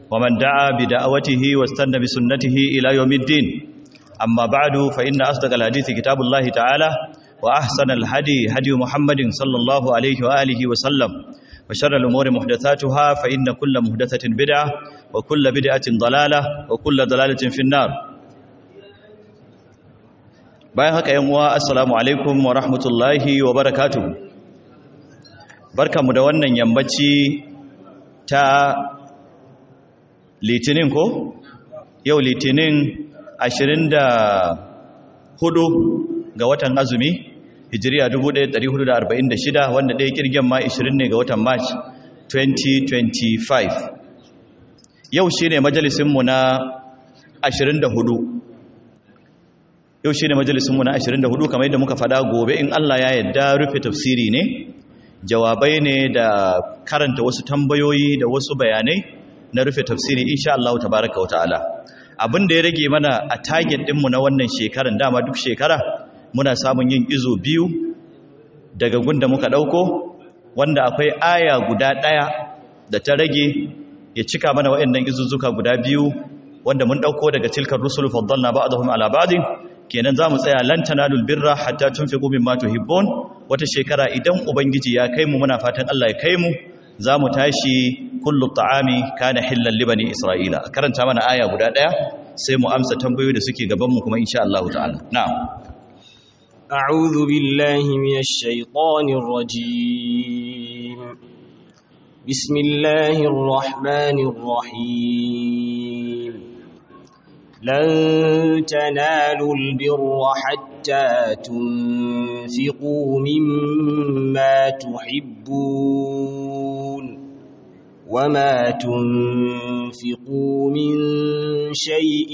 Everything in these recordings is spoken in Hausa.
ومن دعا بدعوته واستنى بسنته إلى يوم الدين أما بعد فإن أصدق الحديث كتاب الله تعالى وأحسن الهدي هدي محمد صلى الله عليه وآله وسلم وشر الأمور محدثاتها فإن كل محدثة بدعة وكل بدعة ضلالة وكل ضلالة في النار bayan haka yan uwa assalamu alaikum wa rahmatullahi wa barakatuh barkamu da wannan yammaci ta litinin ko yau litinin 24 ga watan azumi hijiriya 1446 wanda ɗaya kirgen ma 20 ne ga watan march 2025 yau shi ne majalisinmu na 24 yau shi ne majalisunmu na 24 kamar yadda muka fada gobe in Allah ya yadda rufe tafsiri ne jawabai ne da karanta wasu tambayoyi da wasu bayanai na rufe tafsiri insha Allah tabaraka wata'ala abin da ya rage mana a target dinmu na wannan shekaran dama duk shekara muna samun yin izo biyu daga gunda muka dauko wanda akwai aya guda daya da ta rage ya cika mana waɗannan izuzzuka guda biyu wanda mun dauko daga tilkar rusul faddalna ba'dahum ala ba'din kenan za mu tsaya lan tanalul birra hatta tunfiqu mimma tuhibbun wata shekara idan ubangiji ya kai mu muna fatan Allah ya kai mu za mu tashi kullu ta'ami kana hillan li bani isra'ila karanta mana aya guda daya sai mu amsa tambayoyi da suke gaban mu kuma insha Allah ta'ala na'am a'udhu billahi minash shaitanir rajim bismillahir rahmanir rahim لن تنالوا البر حتى تنفقوا مما تحبون وما تنفقوا من شيء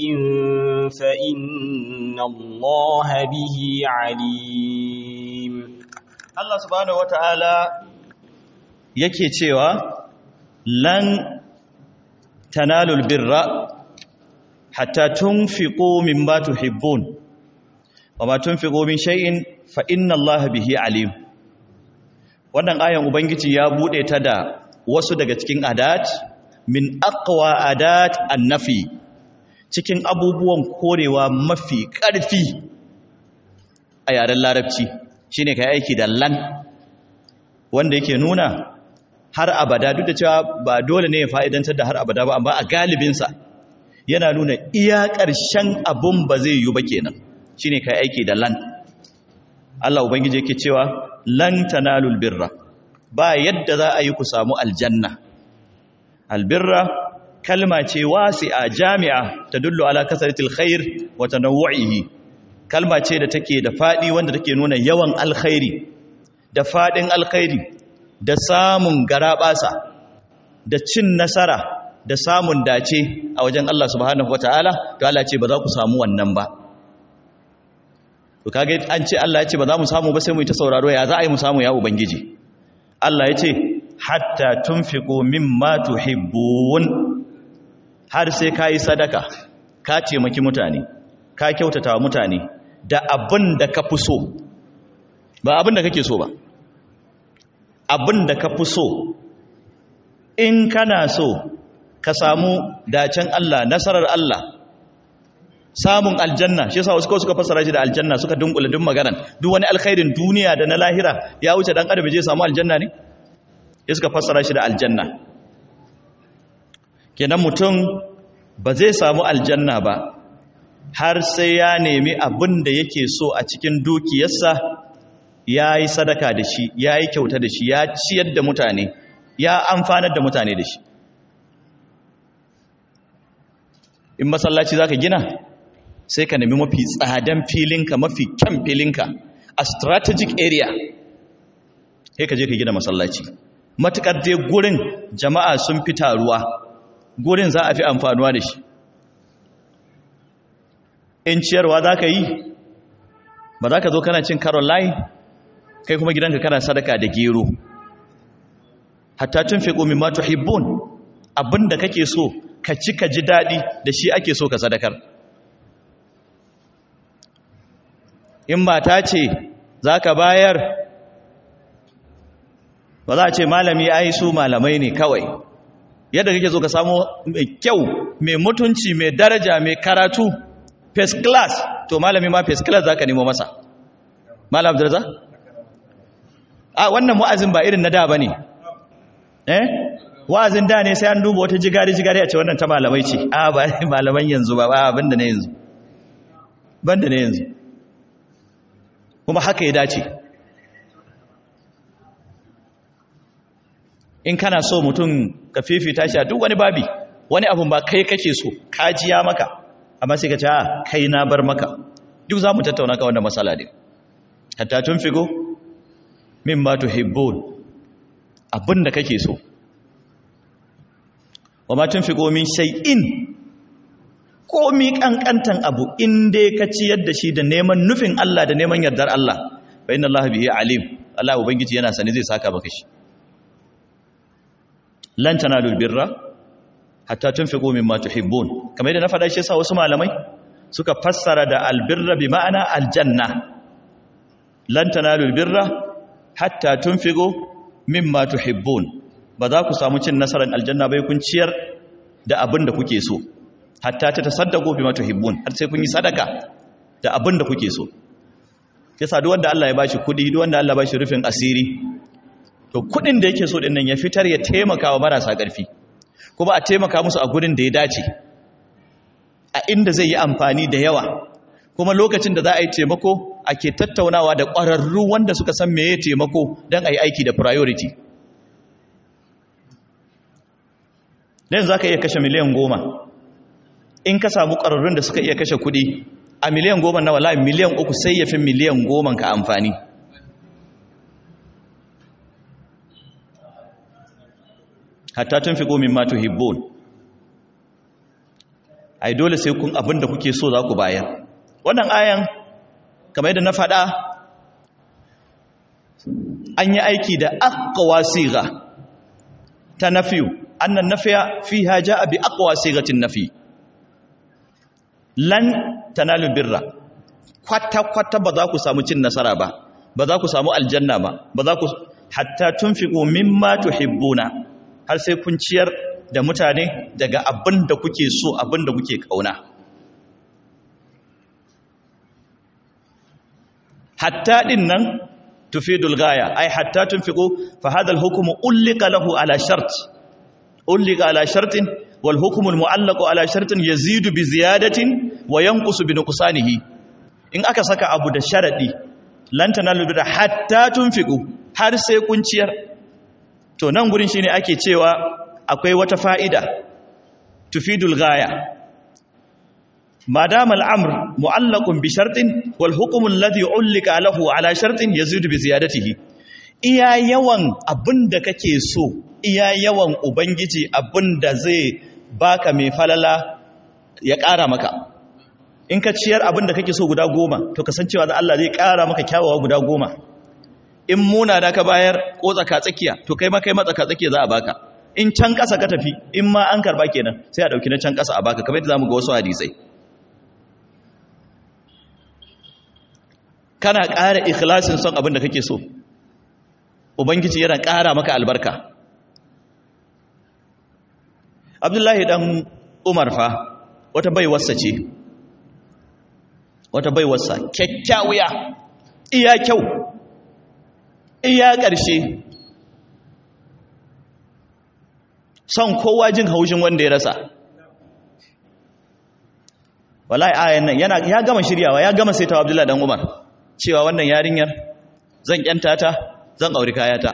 فإن الله به عليم الله سبحانه وتعالى yake cewa lan tanalul birra hatta tunfiqu mimma tuhibbun wama tunfiqu min shay'in fa inna Allaha bihi alim wannan ayan ubangiji ya bude ta da wasu daga cikin adat min aqwa adat annafi cikin abubuwan korewa mafi ƙarfi a yaren larabci shine kai aiki da lan wanda yake nuna har abada duk da cewa ba dole ne ya fa'idantar da har abada ba amma a galibinsa yana nuna iya ƙarshen abun ba zai yi ba kenan shine kai aiki da lan Allah ubangiji yake cewa lan tanalul birra ba yadda za a yi ku samu aljanna albirra kalma ce wasi'a jami'a tadullu ala kasratil khair wa tanawwu'ihi kalma ce da take da fadi wanda take nuna yawan alkhairi da fadin alkhairi da samun garabasa da cin nasara da samun dace a wajen Allah subhanahu wataala to Allah ce ba za ku samu wannan ba to kage an ce Allah ya ce ba za mu samu ba sai mu yi ta sauraro ya za a yi mu samu ya ubangiji Allah ya ce hatta tunfiqu mimma tuhibbun har sai kai sadaka ka taimaki mutane ka kyautata wa mutane da abin da ka fi so ba abin da kake so ba abin da ka fi so in kana so ka samu dacen Allah nasarar Allah samun aljanna shi yasa wasu kawai suka fassara shi da aljanna suka dunkule duk maganan duk wani alkhairin duniya da na lahira ya wuce dan adam je samu aljanna ne ya suka fassara shi da aljanna kenan mutum ba zai samu aljanna ba har sai ya nemi abin da yake so a cikin dukiyarsa ya yi sadaka da shi ya yi kyauta da shi ya ciyar da mutane ya amfanar da mutane da shi in masallaci za ka gina sai ka nemi mafi tsadan filinka mafi kyan filinka a strategic area sai ka je ka gina masallaci matukar dai gurin jama'a sun fi taruwa gurin za a fi amfanuwa da shi in ciyarwa za ka yi ba za ka zo kana cin caroline kai kuma gidanka kana sadaka da gero hatta tun fi ƙomi ma tuhibbun abinda kake so ka ci ka ji daɗi da shi ake so ka sadakar in mata ce za ka bayar ba za a ce malami ai su malamai ne kawai yadda kake so ka samu mai kyau mai mutunci mai daraja mai karatu first class to malami ma first class zaka nemo masa malam abdurraza a wannan wa'azin ba irin na da bane eh wa'azin da ne sai an duba wata jigari jigari a ce wannan ta malamai ce a ba malaman yanzu ba ba abinda ne yanzu banda ne yanzu kuma haka ya dace in kana so mutum ka fifita shi a duk wani babi wani abun ba kai kake so kajiya maka amma sai ka ce a kai na bar maka duk za mu tattauna ka wanda matsala ne hatta tun figo min ma tuhibbun abin da kake so wa ma tun figo min shay'in komi kankantan abu in dai ka ciyar da shi da neman nufin Allah da neman yardar Allah fa inna Allah bihi alim Allah ubangiji yana sani zai saka maka shi lan tanalul birra hatta tunfiqu mimma tuhibbun kamar yadda na faɗa shi yasa wasu malamai suka fassara da albirra bi ma'ana aljanna lan tanalul birra hatta tunfiqu mimma tuhibbun ba za ku samu cin nasarar aljanna bai kun ciyar da abin da kuke so hatta ta tasaddaqu bima tuhibbun har sai kun yi sadaka da abin da kuke so yasa duk wanda Allah ya bashi kudi duk wanda Allah ya bashi rufin asiri to kudin da yake so din nan ya fitar ya taimaka wa marasa ƙarfi kuma a taimaka musu a gurin da ya dace a inda zai yi amfani da yawa kuma lokacin da za a yi taimako ake tattaunawa da ƙwararru wanda suka san meye taimako don a yi aiki da priority dan za ka iya kashe miliyan goma in ka samu ƙwararrun da suka iya kashe kuɗi a miliyan goma na wala miliyan uku sai ya fi miliyan goma ka amfani hatta tun fi gomin matu hibbon ai dole sai kun abin da kuke so za ku bayar wannan ayan kamar yadda na faɗa an yi aiki da aqwa siga ta nafiyu annan nafiya fiha jaa bi aqwa sigatin nafi lan tanalu birra kwata kwata ba za ku samu cin nasara ba ba za ku samu aljanna ba ba za ku hatta tunfiqu mimma tuhibbuna har sai kun ciyar da mutane daga abin da kuke so abin da kuke kauna hatta din nan tufidul gaya ai hatta tunfiqu fa hadha al hukmu ulika lahu ala shart ulika ala shartin wal hukmu al muallaq ala shartin yazidu bi ziyadatin wa yanqusu bi nuqsanihi in aka saka abu da sharadi lan tanalu bi hatta tunfiqu har sai kun ciyar to nan gurin shine ake cewa akwai wata fa'ida tufidul gaya madam al'amr mu'allaqun bi shartin wal hukm alladhi ulika lahu ala shartin yazidu bi ziyadatihi iya yawan abinda kake so iya yawan ubangiji abinda zai baka mai falala ya ƙara maka in ka ciyar abinda kake so guda goma to kasancewa da Allah zai ƙara maka kyawawa guda goma in muna da ka bayar ko tsaka tsakiya to kai ma kai ma tsaka tsakiya za a baka in can ƙasa ka tafi in ma an karba kenan sai a dauki na can ƙasa a baka kamar yadda zamu ga wasu hadisai kana ƙara ikhlasin son abin da kake so ubangiji yana ƙara maka albarka abdullahi dan umar fa wata baiwarsa ce wata baiwarsa kyakkyawiya iya kyau iya ƙarshe son kowa jin haushin wanda ya rasa wallahi ayan nan yana ya gama shiryawa ya gama saitawa Abdullahi dan Umar cewa wannan yarinyar zan kyanta ta zan auri kayata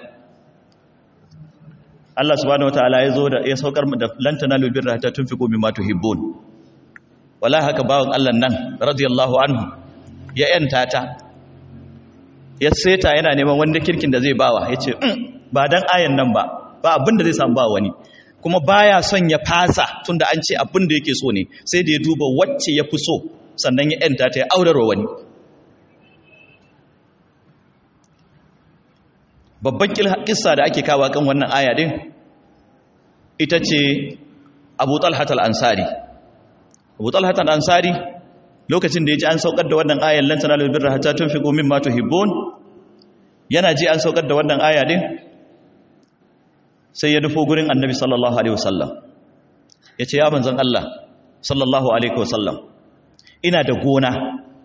Allah subhanahu wataala ya zo da ya saukar da lantana lubirra ta tunfiqu mimma tuhibbun wallahi haka bawon Allah nan radiyallahu anhu ya yanta ta ya seta yana neman wanda kirkin da zai bawa yace ba dan ayan nan ba ba abin da zai samu ba wani kuma baya son ya fasa tunda an ce abin da yake so ne sai da ya duba wacce ya fi so sannan ya yanta ta ya aurarwa wani babban kissa da ake kawo kan wannan aya din ita ce abu talhat al-ansari abu talhat al-ansari lokacin da ya ji an saukar da wannan ayan lan tanalu birra hatta tunfiqu mimma tuhibbun yana ji an saukar da wannan aya din sai ya nufo gurin annabi sallallahu alaihi wasallam ya ce ya manzan Allah sallallahu alaihi wasallam ina da gona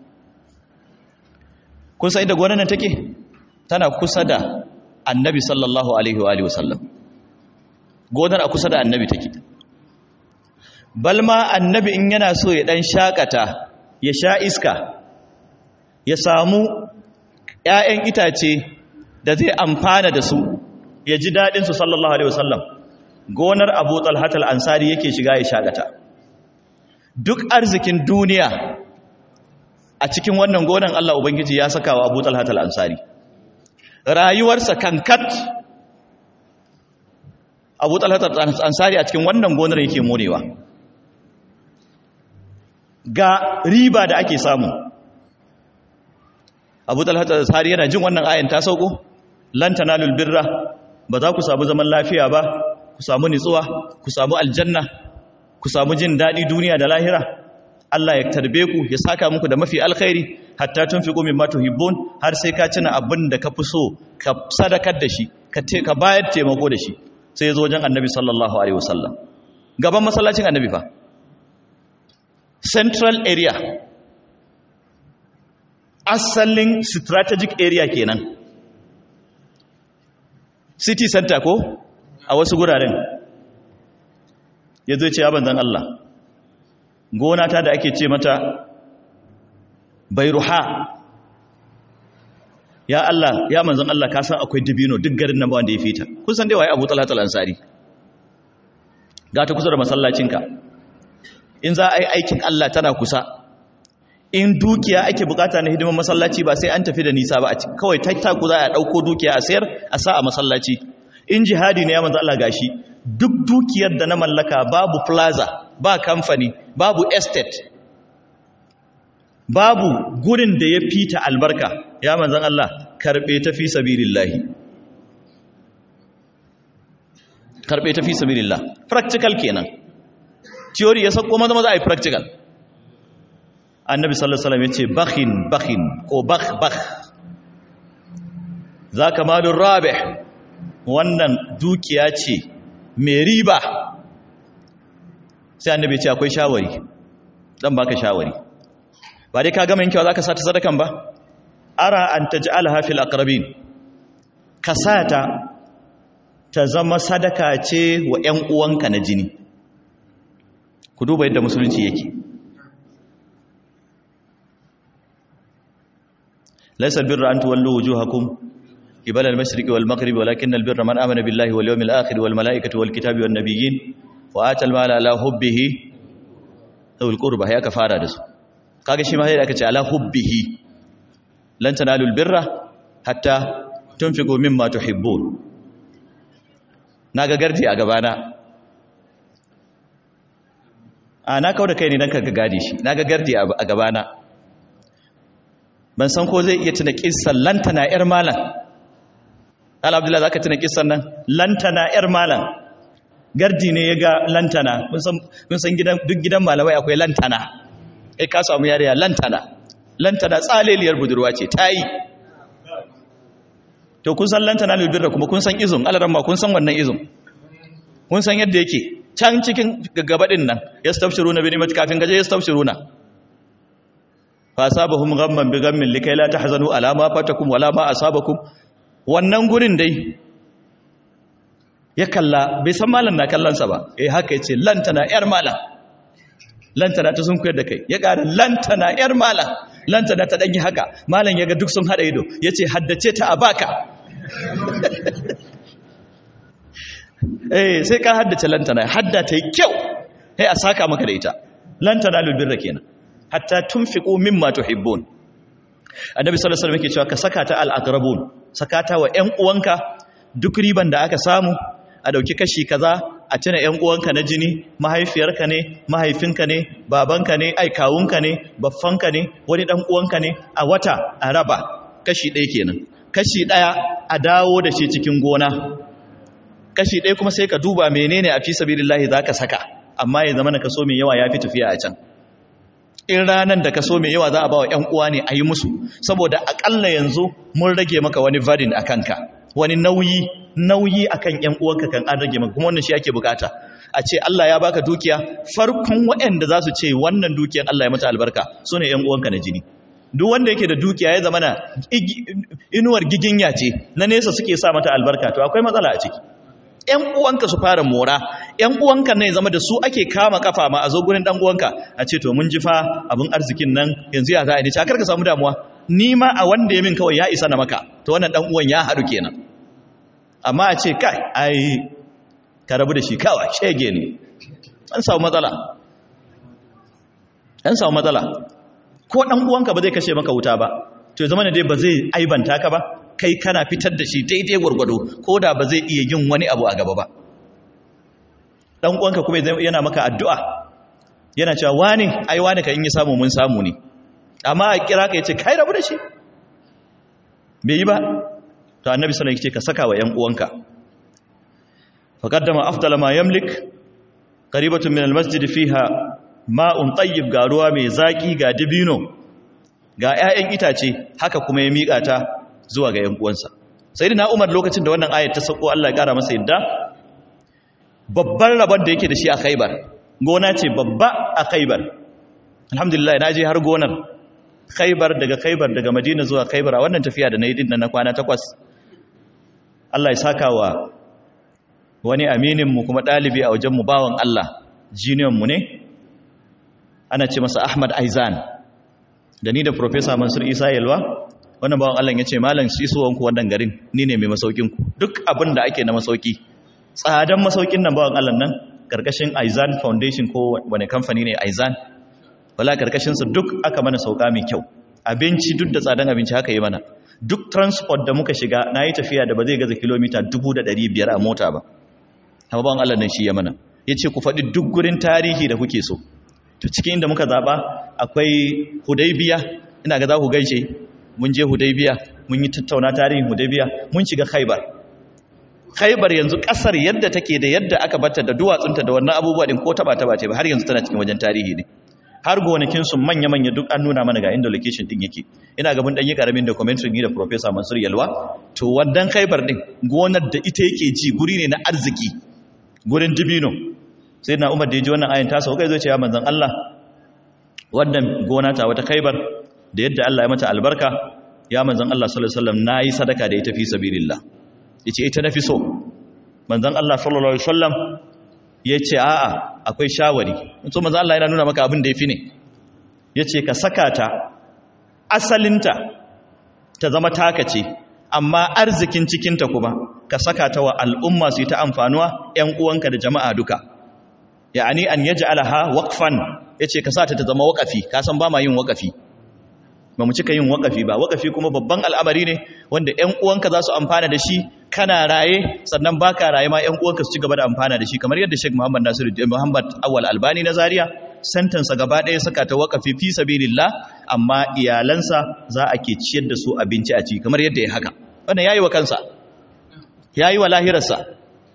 kun sai da gonar nan take tana kusa da annabi sallallahu alaihi wa alihi wasallam gonar a kusa da annabi take balma annabi in yana so ya dan shakata ya sha iska ya samu ƴaƴan itace da zai amfana da su ya ji dadin su sallallahu alaihi wasallam gonar Abu Talhat al-Ansari yake shiga ya shakata duk arzikin duniya a cikin wannan gonan Allah ubangiji ya saka wa Abu Talhat al-Ansari rayuwarsa kankat abu talhatar ansari a cikin wannan gonar yake morewa ga riba da ake samu abu talhatar ansari yana jin wannan ayan ta sauko lantana lulbirra ba za ku samu zaman lafiya ba ku samu nitsuwa ku samu aljanna ku samu jin daɗi duniya da lahira Allah ya tarbe ku ya saka muku da mafi alkhairi hatta tunfiqu mimma tuhibbun har sai ka cina abin da ka fi so ka sadakar da shi ka te ka bayar taimako da shi sai zo wajen annabi sallallahu alaihi wasallam gaban masallacin annabi fa central area asalin strategic area kenan city center ko a wasu guraren ya zo ce ya banzan Allah gona ta da ake ce mata bairuha ya Allah ya manzon Allah ka san akwai dibino duk garin nan ba wanda ya fita kun san dai waye Abu Talhat al-Ansari ga ta kusa da masallacinka in za a yi aikin Allah tana kusa in dukiya ake bukata na hidimar masallaci ba sai an tafi da nisa ba kawai tattaku za a dauko dukiya a sayar a sa a masallaci in jihadi ne ya manzo Allah gashi duk dukiyar da na mallaka babu plaza ba kamfani babu estate babu gurin da ya fita albarka ya manzan Allah karbe ta fi sabilillahi karbe ta fi sabilillah practical kenan theory ya sako maza maza ai practical annabi sallallahu alaihi wasallam yace bakhin bakhin ko bakh bakh zaka malur rabih wannan dukiya ce mai riba sai annabi ce akwai shawari dan baka shawari ba dai ka gama yin kyau zaka sata sadakan ba ara an taj'alha fil aqrabin ka sata ta zama sadaka ce wa ƴan uwanka na jini ku duba yadda musulunci yake laysa albirra an tuwallu wujuhakum qibala al-mashriqi wal maghribi walakin albirra man amana billahi wal yawmil akhir wal malaikati wal kitabi wan nabiyyin wa atal mala ala hubbihi dhul qurba ya ka fara da su kaga shi ma sai aka ce ala hubbihi lan tanalul birra hatta tunfiqu mimma tuhibbun naga gardi a gabana a na kauda kai ne dan kaga gadi shi naga gardi a gabana ban san ko zai iya tuna kissan lantana yar malam al abdullahi zaka tuna kissan nan lantana yar malam gardi ne ya ga lantana kun san gidan duk gidan malamai akwai lantana kai ka samu yariya lantana lantana tsaleliyar budurwa ce ta yi to kun san lantana lulbirra kuma kun san izun alaramma kun san wannan izun kun san yadda yake can cikin gaggabadin nan ya stafshiru na bini kafin gaje ya stafshiru na fa asabahum ghamman bi ghammin likai la tahzanu ala ma fatakum wala ma asabakum wannan gurin dai ya kalla bai san malam na kallansa ba eh haka yace lantana yar malam lantana ta sun koyar da kai ya ƙara lantana yar malam lantana ta danyi haka malam yaga duk sun hada ido yace haddace ta a baka eh sai ka haddace lantana hadda ta yi kyau sai a saka maka da ita lantana lulbirra kenan hatta tunfiqu mimma tuhibbun annabi sallallahu alaihi wasallam yake cewa ka saka ta al-aqrabun saka ta wa ƴan uwanka duk riban da aka samu a dauki kashi kaza a tuna ƴan uwanka na jini mahaifiyarka ne mahaifinka ne babanka ne ai kawunka ne baffanka ne wani dan uwanka ne a wata a raba kashi ɗaya kenan kashi ɗaya a dawo da shi cikin gona kashi ɗaya kuma sai ka duba menene a fi sabilillahi zaka saka amma ya zama na kaso mai yawa ya fi tafiya a can in ranar da kaso mai yawa za a ba wa ‘yan uwa ne a yi musu saboda akalla yanzu mun rage maka wani varin a kanka wani nauyi nauyi akan ƴan uwanka kan an rage maka kuma wannan shi ake bukata a ce Allah ya baka dukiya farkon waɗanda za su ce wannan dukiyar Allah ya mata albarka su ne ƴan uwanka na jini duk wanda yake da dukiya ya zama na inuwar giginya ce na nesa suke sa mata albarka to akwai matsala a ciki ƴan uwanka su fara mora ƴan uwanka ne zama da su ake kama kafa ma a zo gurin dan uwanka a ce to mun ji fa abin arzikin nan yanzu ya za a ni ta karka samu damuwa ni ma a wanda ya min kawai ya isa na maka to wannan dan uwan ya haɗu kenan amma a ce kai ai ka rabu da shi kawai shege ne an samu matsala an samu matsala ko dan uwanka ba zai kashe maka wuta ba to ya zama ne dai ba zai aibanta ka ba kai kana fitar da shi daidai gwargwado ko da ba zai iya yin wani abu a gaba ba dan uwanka kuma yana maka addu'a yana cewa wani ai wani ka in yi samu mun samu ne amma a kira ka yace kai rabu da shi bai yi ba to annabi sallallahu alaihi wasallam ka saka wa ƴan uwanka faqaddama afdala ma yamlik qaribatun min almasjid fiha ma'un tayyib ga ruwa mai zaki ga dibino ga ƴaƴan itace haka kuma ya mika ta zuwa ga ƴan uwansa sayyidina umar lokacin da wannan ayat ta sako Allah ya kara masa yadda babban rabon da yake da shi a Khaibar gona ce babba a Khaibar alhamdulillah na je har gonar Khaibar daga Khaibar daga Madina zuwa Khaibar a wannan tafiya da na yi din na kwana takwas Allah ya saka wa wani aminin mu kuma dalibi a wajen mu bawan Allah jiniyan mu ne ana ce masa Ahmad Aizan da ni da Professor Mansur Isa Yalwa wannan bawan Allah ya ce malam shi so wanku wannan garin ni ne mai masaukin ku duk abin da ake na masauki tsadan masaukin nan bawan Allah nan karkashin Aizan Foundation ko wani kamfani ne Aizan wala karkashinsa duk aka mana sauka mai kyau abinci duk da tsadan abinci haka yi mana duk transport da muka shiga na yi tafiya da ba zai gaza kilomita 500 a mota ba amma ban Allah nan shi ya mana ya ce ku faɗi duk gurin tarihi da kuke so to cikin inda muka zaɓa akwai hudaybiya ina ga za ku gaishe mun je hudaybiya mun yi tattauna tarihin hudaybiya mun shiga khaibar khaibar yanzu ƙasar yadda take da yadda aka bata da duwatsunta da wannan abubuwa din ko taba taba ce ba har yanzu tana cikin wajen tarihi ne har gonakinsu manya-manya duk an nuna mana ga inda location din yake ina gaban ɗanyi ƙaramin documentary ni da Professor Mansur Yalwa to wannan khaibar din gonar da ita yake ji guri ne na arziki gurin dibino sai na Umar da ya ji wannan ayin ta sauka zai ce ya manzon Allah wannan gona ta wata khaibar da yadda Allah ya mata albarka ya manzon Allah sallallahu alaihi wasallam nayi sadaka da ita fi sabilillah yace ita nafi so manzon Allah sallallahu alaihi wasallam ya ce a'a akwai shawari so maza Allah yana nuna maka abin da ya fi ne ya ce ka saka ta asalinta ta zama taka ce amma arzikin cikinta kuma ka saka ta wa al'umma su yi ta amfanuwa ‘yan uwanka da jama'a duka ya'ani an yaji alaha waƙfan ya ce ka sa ta ta zama waƙafi ka san ba ma yin waƙafi ba mu cika yin waƙafi ba waƙafi kuma babban al'amari ne wanda ‘yan uwanka za su amfana da shi kana raye sannan baka raye ma ƴan uwanka su ci gaba da amfana da shi kamar yadda Sheikh Muhammad Nasiru Muhammad Awwal Albani na Zaria santansa gaba ɗaya saka ta waqafi fi sabilillah amma iyalansa za a ke ciyar da su abinci a ci kamar yadda ya haka wannan yayi wa kansa yayi wa lahirarsa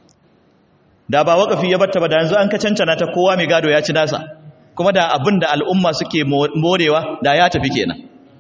da ba waqafi ya batta ba da yanzu an ka cancana ta kowa mai gado ya ci nasa kuma da abin da al'umma suke morewa da ya tafi kenan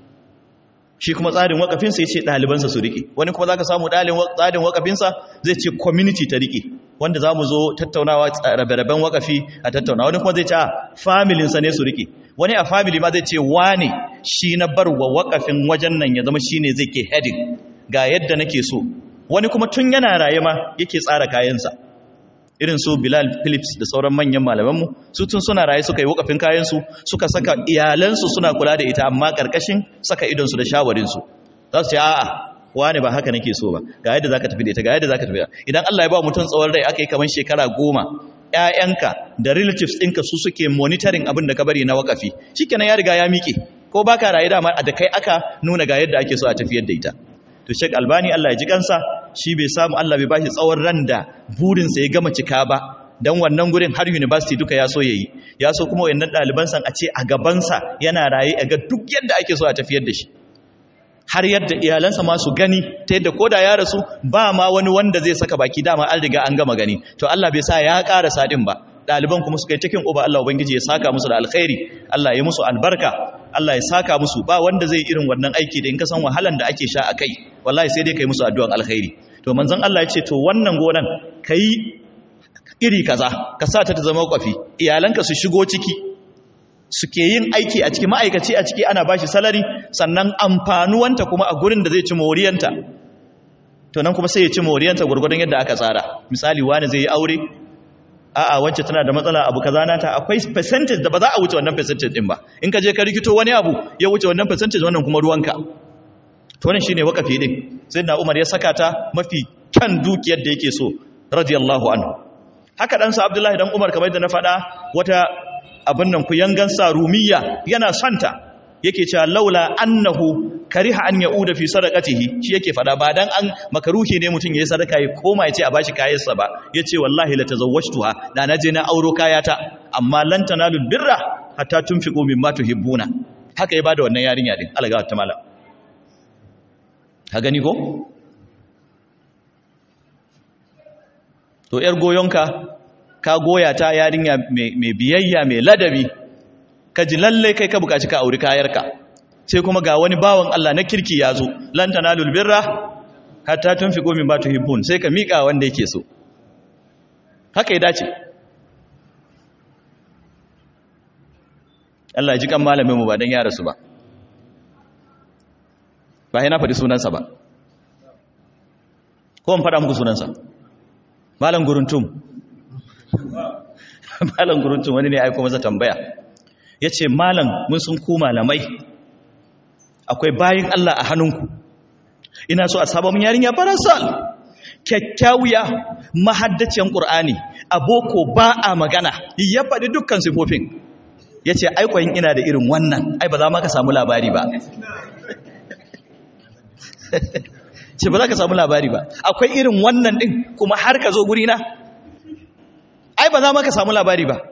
shi kuma tsarin wakafinsa ya ce ɗalibansa su riƙe wani kuma za ka samu tsarin wakafinsa zai ce community ta riƙe wanda za mu zo tattaunawa rabe-raben wakafi a tattaunawa wani kuma zai ce a familinsa ne su riƙe wani a family ma zai ce wane shi na bar wa wakafin wajen nan ya zama shi ne zai ke heading ga yadda nake so wani kuma tun yana raye ma yake tsara kayansa irin su Bilal Phillips da sauran manyan malamanmu su tun suna raye suka yi wakafin kayansu suka saka iyalansu suna kula da ita amma karkashin saka idonsu da shawarinsu za su ce a'a wani ba haka nake so ba ga yadda zaka tafi da ita ga yadda zaka tafi da idan Allah ya ba mutum tsawon rai aka yi kamar shekara goma ƴaƴanka da relatives ɗinka su suke monitoring abin da ka bari na wakafi shikenan ya riga ya miƙe ko baka raye dama da kai aka nuna ga yadda ake so a tafiyar da ita to Sheikh Albani Allah ya ji kansa shi bai samu Allah bai bashi tsawon ran da burinsa ya gama cika ba dan wannan gurin har university duka ya so yayi ya so kuma wayannan ɗaliban san a ce a gabansa yana raye a ga duk yadda ake so a tafiyar da shi har yadda iyalansa ma su gani ta yadda koda ya rasu ba ma wani wanda zai saka baki dama an riga an gama gani to Allah bai sa ya ƙara sadin ba ɗaliban kuma suka yi cikin uba Allah ubangiji ya saka musu da alkhairi Allah ya musu albarka Allah ya saka musu ba wanda zai irin wannan aiki da in ka san wahalan da ake sha a kai wallahi sai dai kai musu addu'an alkhairi to manzon Allah ya ce to wannan gonan kai iri kaza ka sa ta ta zama kwafi iyalanka su shigo ciki suke yin aiki a ciki ma'aikaci a ciki ana bashi salari sannan amfanuwanta kuma a gurin da zai ci moriyanta to nan kuma sai ya ci moriyanta gurgurdan yadda aka tsara misali wani zai yi aure a'a wacce tana da matsala abu kaza nata akwai percentage da ba za a wuce wannan percentage din ba in ka je ka rikito wani abu ya wuce wannan percentage wannan kuma ruwanka to wannan shine wakafi din sai na Umar ya saka ta mafi kan dukiyar da yake so radiyallahu anhu haka dan sa Abdullahi dan Umar kamar yadda na faɗa wata abin nan ku yangan sa rumiya yana santa yake cewa laula annahu kariha an yauda fi sadaqatihi shi yake fada ba dan an makaruhi ne mutun yayi sadaka ya koma yace a bashi kayansa ba yace wallahi la tazawwajtuha da naje na auro kayata amma lan tanalul birra hatta tunfiqu mimma tuhibbuna haka ya bada wannan yarinya din Allah ta mala ka gani ko to yar goyonka ka goya ta yarinya mai biyayya mai ladabi ka ji lalle kai ka bukaci ka auri kayarka sai kuma ga wani bawan Allah na kirki ya zo lan tanalul birra hatta tunfiqu mimma tuhibbun sai ka mika wanda yake so haka ya dace Allah ya ji kan malamin mu ba dan ya rasu ba ba yana faɗi sunansa ba ko in faɗa muku sunansa malam guruntum malam guruntum wani ne aiko masa tambaya ya ce malam mun sun ku malamai akwai bayin Allah a hannunku ina so a sabon yarinya farasal kyakkyawiya mahaddaciyar ƙur'ani a boko ba a magana ya faɗi dukkan sifofin ya ce aikwayin ina da irin wannan ai ba za ma ka samu labari ba ce ba za ka samu labari ba akwai irin wannan ɗin kuma har ka zo gurina ai ba za ma ka samu labari ba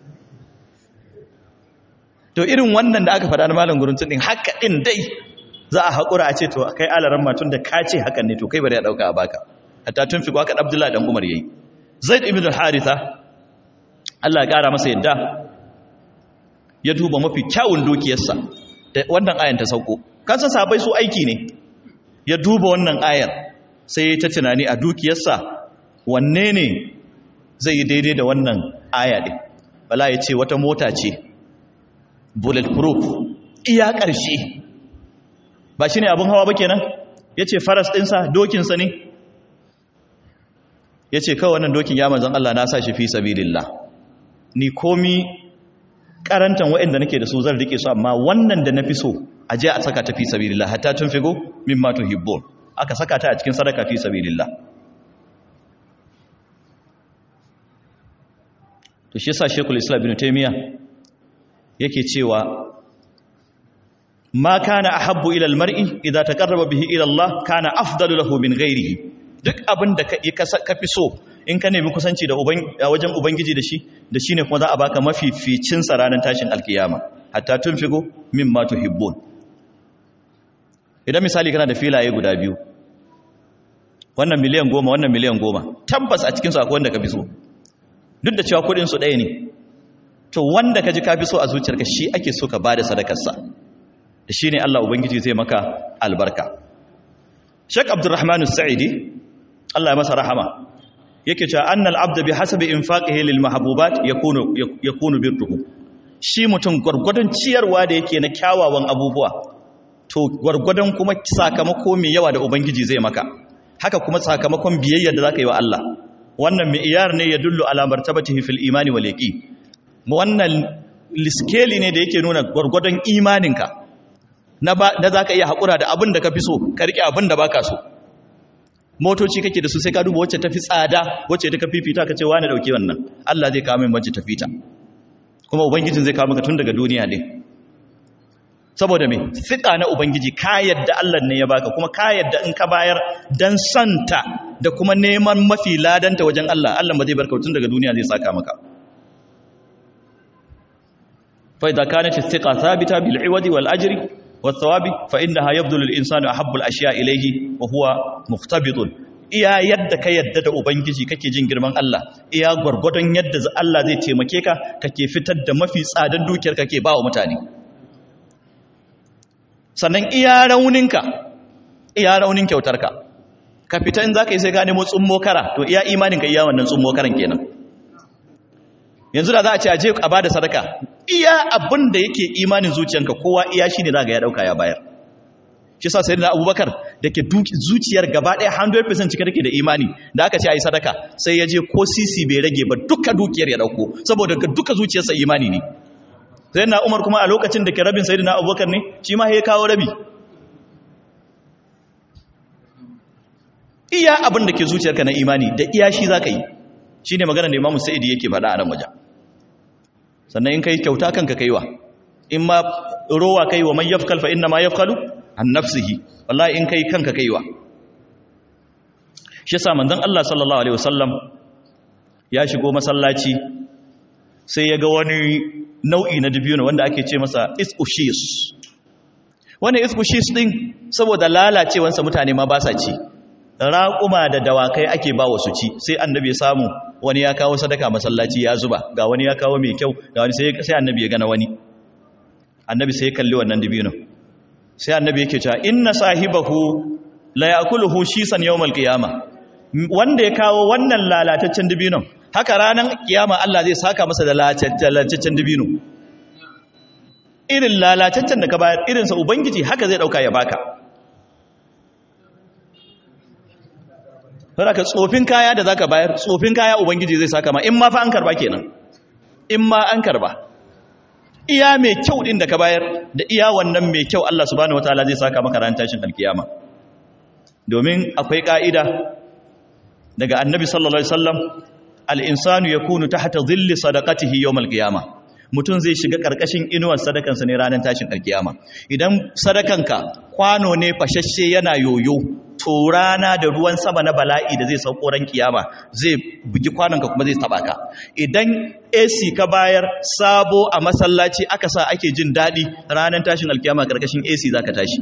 to irin wannan da aka faɗa na malam guruntun ɗin haka ɗin dai za a haƙura a ce to kai alaran matun da ka ce hakan ne to kai bari a ɗauka a baka hatta tun fi haka abdullahi ɗan umar yayi zaid ibn al-haritha Allah ya ƙara masa yadda ya duba mafi kyawun dukiyarsa da wannan ayan ta sauko kan san sahabbai su aiki ne ya duba wannan ayar sai ta tunani a dukiyarsa wanne ne zai yi daidai da wannan aya ɗin bala ya ce wata mota ce bulletproof iya ƙarshe ba shi ne abin hawa ba kenan ya ce faras ɗinsa dokinsa ne ya ce kawai wannan dokin ya manzan Allah na sa shi fi sabilillah ni komi karantan waɗanda nake da su zan rike su amma wannan da na fi so a je a saka ta fi sabilillah hatta tun figo min ma tuhibbun aka saka ta a cikin sadaka fi sabilillah to shi yasa Sheikhul Islam Ibn Taymiyyah yake cewa ma kana ahabbu ila almar'i idza taqarraba bihi ila Allah kana afdalu lahu min ghairihi duk abin da ka fi so in ka nemi kusanci da wajen ubangiji da shi da shi ne kuma za a baka mafificin sa ranar tashin alkiyama hatta tun figo min ma tuhibbun idan misali kana da filaye guda biyu wannan miliyan goma wannan miliyan goma tabbas a cikinsu akwai wanda ka fi so duk da cewa kudinsu ɗaya ne to wanda ka ji ka fi so a zuciyarka shi ake so ka ba da sadakarsa da shi ne allah ubangiji zai maka albarka shek abdurrahmanu sa'idi allah ya masa rahama yake cewa annal abda bi hasabi infaqihi lil mahbubat yakunu yakunu birruhu shi mutum gurgurdan ciyarwa da yake na kyawawan abubuwa to gurgurdan kuma sakamako mai yawa da ubangiji zai maka haka kuma sakamakon biyayya da zaka yi wa Allah wannan mi'yar ne ya dullu ala martabatihi fil imani wal yaqin wannan liskeli ne da yake nuna gurgurdan imaninka na ba da zaka iya hakura da abin da ka fi so ka rike abin da baka so motoci kake da su sai ka duba wacce tafi tsada wacce ta fifita ka ce wani dauke wannan Allah zai kawo min wacce tafi ta kuma ubangijin zai kawo maka tun daga duniya ne saboda me fika na ubangiji ka yadda Allah ne ya baka kuma ka yadda in ka bayar dan santa da kuma neman mafi ladanta wajen Allah Allah ba zai barka tun daga duniya zai saka maka fa idza kanat istiqa thabita bil iwadi wal ajri والثواب فإنها يبذل الإنسان أحب الأشياء إليه وهو مختبط iya yadda ka yadda da ubangiji kake jin girman Allah iya gwargwadon yadda Allah zai taimake ka kake fitar da mafi tsadan dukiyar kake ba wa mutane sannan iya rauninka iya raunin kyautarka ka fita in za ka yi sai ka nemo tsummo kara to iya imaninka iya wannan tsummo karan kenan yanzu da za a ce a je a bada sadaka iya abin da yake imanin zuciyanka kowa iya shi ne za ga ya dauka ya bayar shi sa sai da abubakar da ke zuciyar gaba ɗaya 100% cika take da imani da aka ce a yi sadaka sai ya je ko sisi bai rage ba duka dukiyar ya dauko saboda duka zuciyarsa imani ne sai na umar kuma a lokacin da ke rabin sai na abubakar ne shi ma ya kawo rabi iya abin da ke zuciyarka na imani da iya shi za ka yi shi ne magana da imamu sa'idi yake faɗa a nan wajen sannan in ka yi kyauta kanka kaiwa in ma rowa kai wa man yafkal fa inna ma yafkalu an nafsihi wallahi in kai kanka kaiwa shi yasa manzon Allah sallallahu alaihi wasallam ya shigo masallaci sai ya ga wani nau'i na dubino wanda ake ce masa iskushis wannan iskushis din saboda lalacewansa mutane ma ba sa ci raƙuma da dawakai ake ba wasu ci sai annabi ya samu wani ya kawo sadaka masallaci ya zuba ga wani ya kawo mai kyau ga wani sai annabi ya gana wani annabi sai ya kalli wannan dubino sai annabi yake cewa inna sahibahu la yakuluhu shisan yawmal qiyama wanda ya kawo wannan lalataccen dubinon haka ranar kiyama Allah zai saka masa da lalataccen dubino irin lalataccen da ka bayar irinsa ubangiji haka zai dauka ya baka ka tsofin kaya da zaka bayar tsofin kaya ubangiji zai saka ma in ma fa an karba kenan in ma an karba iya mai kyau din da ka bayar da iya wannan mai kyau Allah subhanahu wataala zai saka maka ran tashin alkiyama domin akwai ka'ida daga annabi sallallahu alaihi wasallam al-insanu yakunu tahta dhilli sadaqatihi yawm al-qiyama mutum zai shiga karkashin inuwar sadakansa ne ranar tashin alkiyama idan sadakanka kwano ne fashashe yana yoyo to rana da ruwan sama na bala'i da zai sauko ran kiyama zai bugi kwanonka kuma zai taba ka idan AC ka bayar sabo a masallaci aka sa ake jin daɗi ranar tashin alkiyama karkashin AC zaka tashi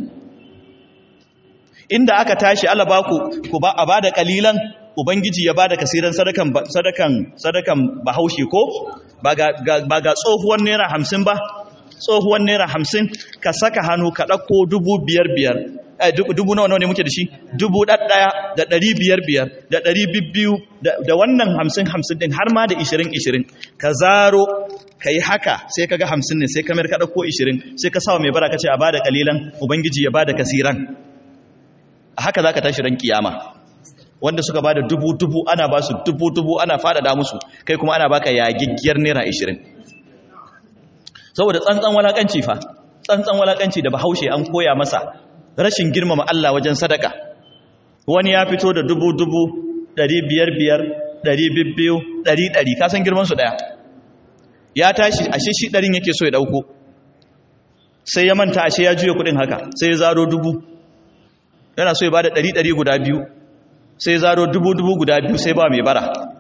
inda aka tashi Allah ba ku ku ba a bada kalilan ubangiji ya bada kasiran sadakan sadakan sadakan bahaushe ko ba ga ba ga tsohuwar naira 50 ba tsohuwar naira 50 ka saka hannu ka dauko dubu biyar biyar dubu nawa ne muke da shi dubu ɗaɗɗaya da ɗari biyar biyar da ɗari bibbiyu da wannan hamsin hamsin ɗin har ma da ishirin ishirin ka zaro ka yi haka sai ka ga hamsin ne sai kamar ka ɗauko ishirin sai ka sawa mai bara ka ce a ba da ƙalilan ubangiji ya ba da kasiran a haka za ka tashi ran kiyama wanda suka ba da dubu dubu ana ba su dubu dubu ana faɗaɗa musu kai kuma ana baka yagiggiyar naira ishirin saboda tsantsan walakanci fa tsantsan walakanci da bahaushe an koya masa rashin girmama Allah wajen sadaka wani ya fito da dubu dubu ɗari biyar biyar ɗari bibbiyu ɗari ɗari kasan girmansu ɗaya ya tashi ashe shi ɗarin yake so ya ɗauko sai ya manta ashe ya juya kuɗin haka sai ya zaro dubu yana so ya ba da ɗari ɗari guda biyu sai ya zaro dubu dubu guda biyu sai ba mai bara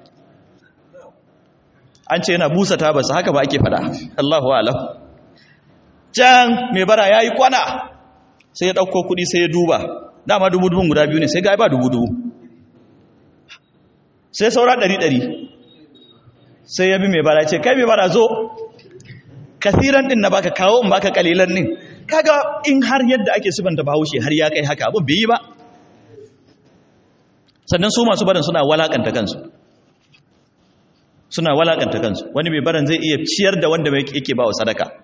an ce yana busa tabarsa haka ba ake faɗa Allahu alam can mai bara ya yi kwana sai ya ɗauko kuɗi sai ya duba dama dubu-dubun guda biyu ne sai ga ba dubu-dubu sai saura ɗari-ɗari sai ya bi mai bara ce kai mai bara zo kasiran ɗin na baka kawo in baka kalilan ɗin kaga in har yadda ake sifanta bahaushe har ya kai haka abin bai yi ba sannan su masu barin suna walakanta kansu suna walakanta kansu wani mai baran zai iya ciyar da wanda yake ba wa sadaka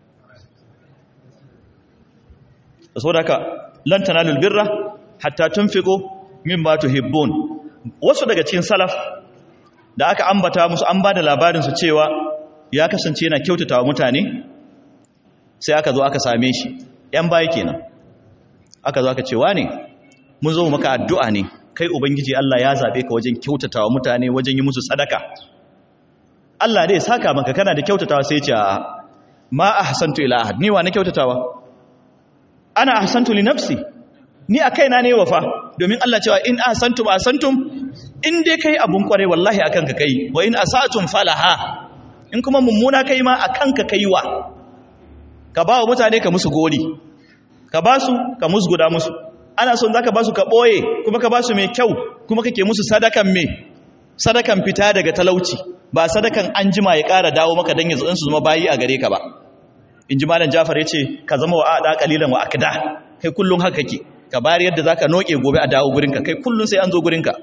saboda haka lan tanalul birra hatta tunfiqu mimma tuhibbun wasu daga cikin salaf da aka ambata musu an bada labarin su cewa ya kasance yana kyautatawa mutane sai aka zo aka same shi yan baya kenan aka zo aka ce wane mun zo maka addu'a ne kai ubangiji Allah ya zabe ka wajen kyautatawa mutane wajen yi musu sadaka Allah dai saka maka kana da kyautatawa sai ya ce ma ahsantu ila ahad ni wa na kyautatawa ana ahsantu li nafsi ni a kaina ne wafa domin Allah cewa in ahsantum ahsantum in dai kai abun kware wallahi akan ka kai wa in asatum falaha in kuma mummuna kai ma akan ka kaiwa ka ba wa mutane ka musu gori ka ba su ka musguda musu ana son zaka ba su ka boye kuma ka ba su mai kyau kuma kake musu sadakan me sadakan fita daga talauci ba sadakan anjima ya ƙara dawo maka dan yanzu su zama bayi a gare ka ba inji malam Jafar yace ka zama wa ada qalilan wa akda kai kullun haka kake ka bari yadda zaka noke gobe a dawo gurinka kai kullun sai an zo gurinka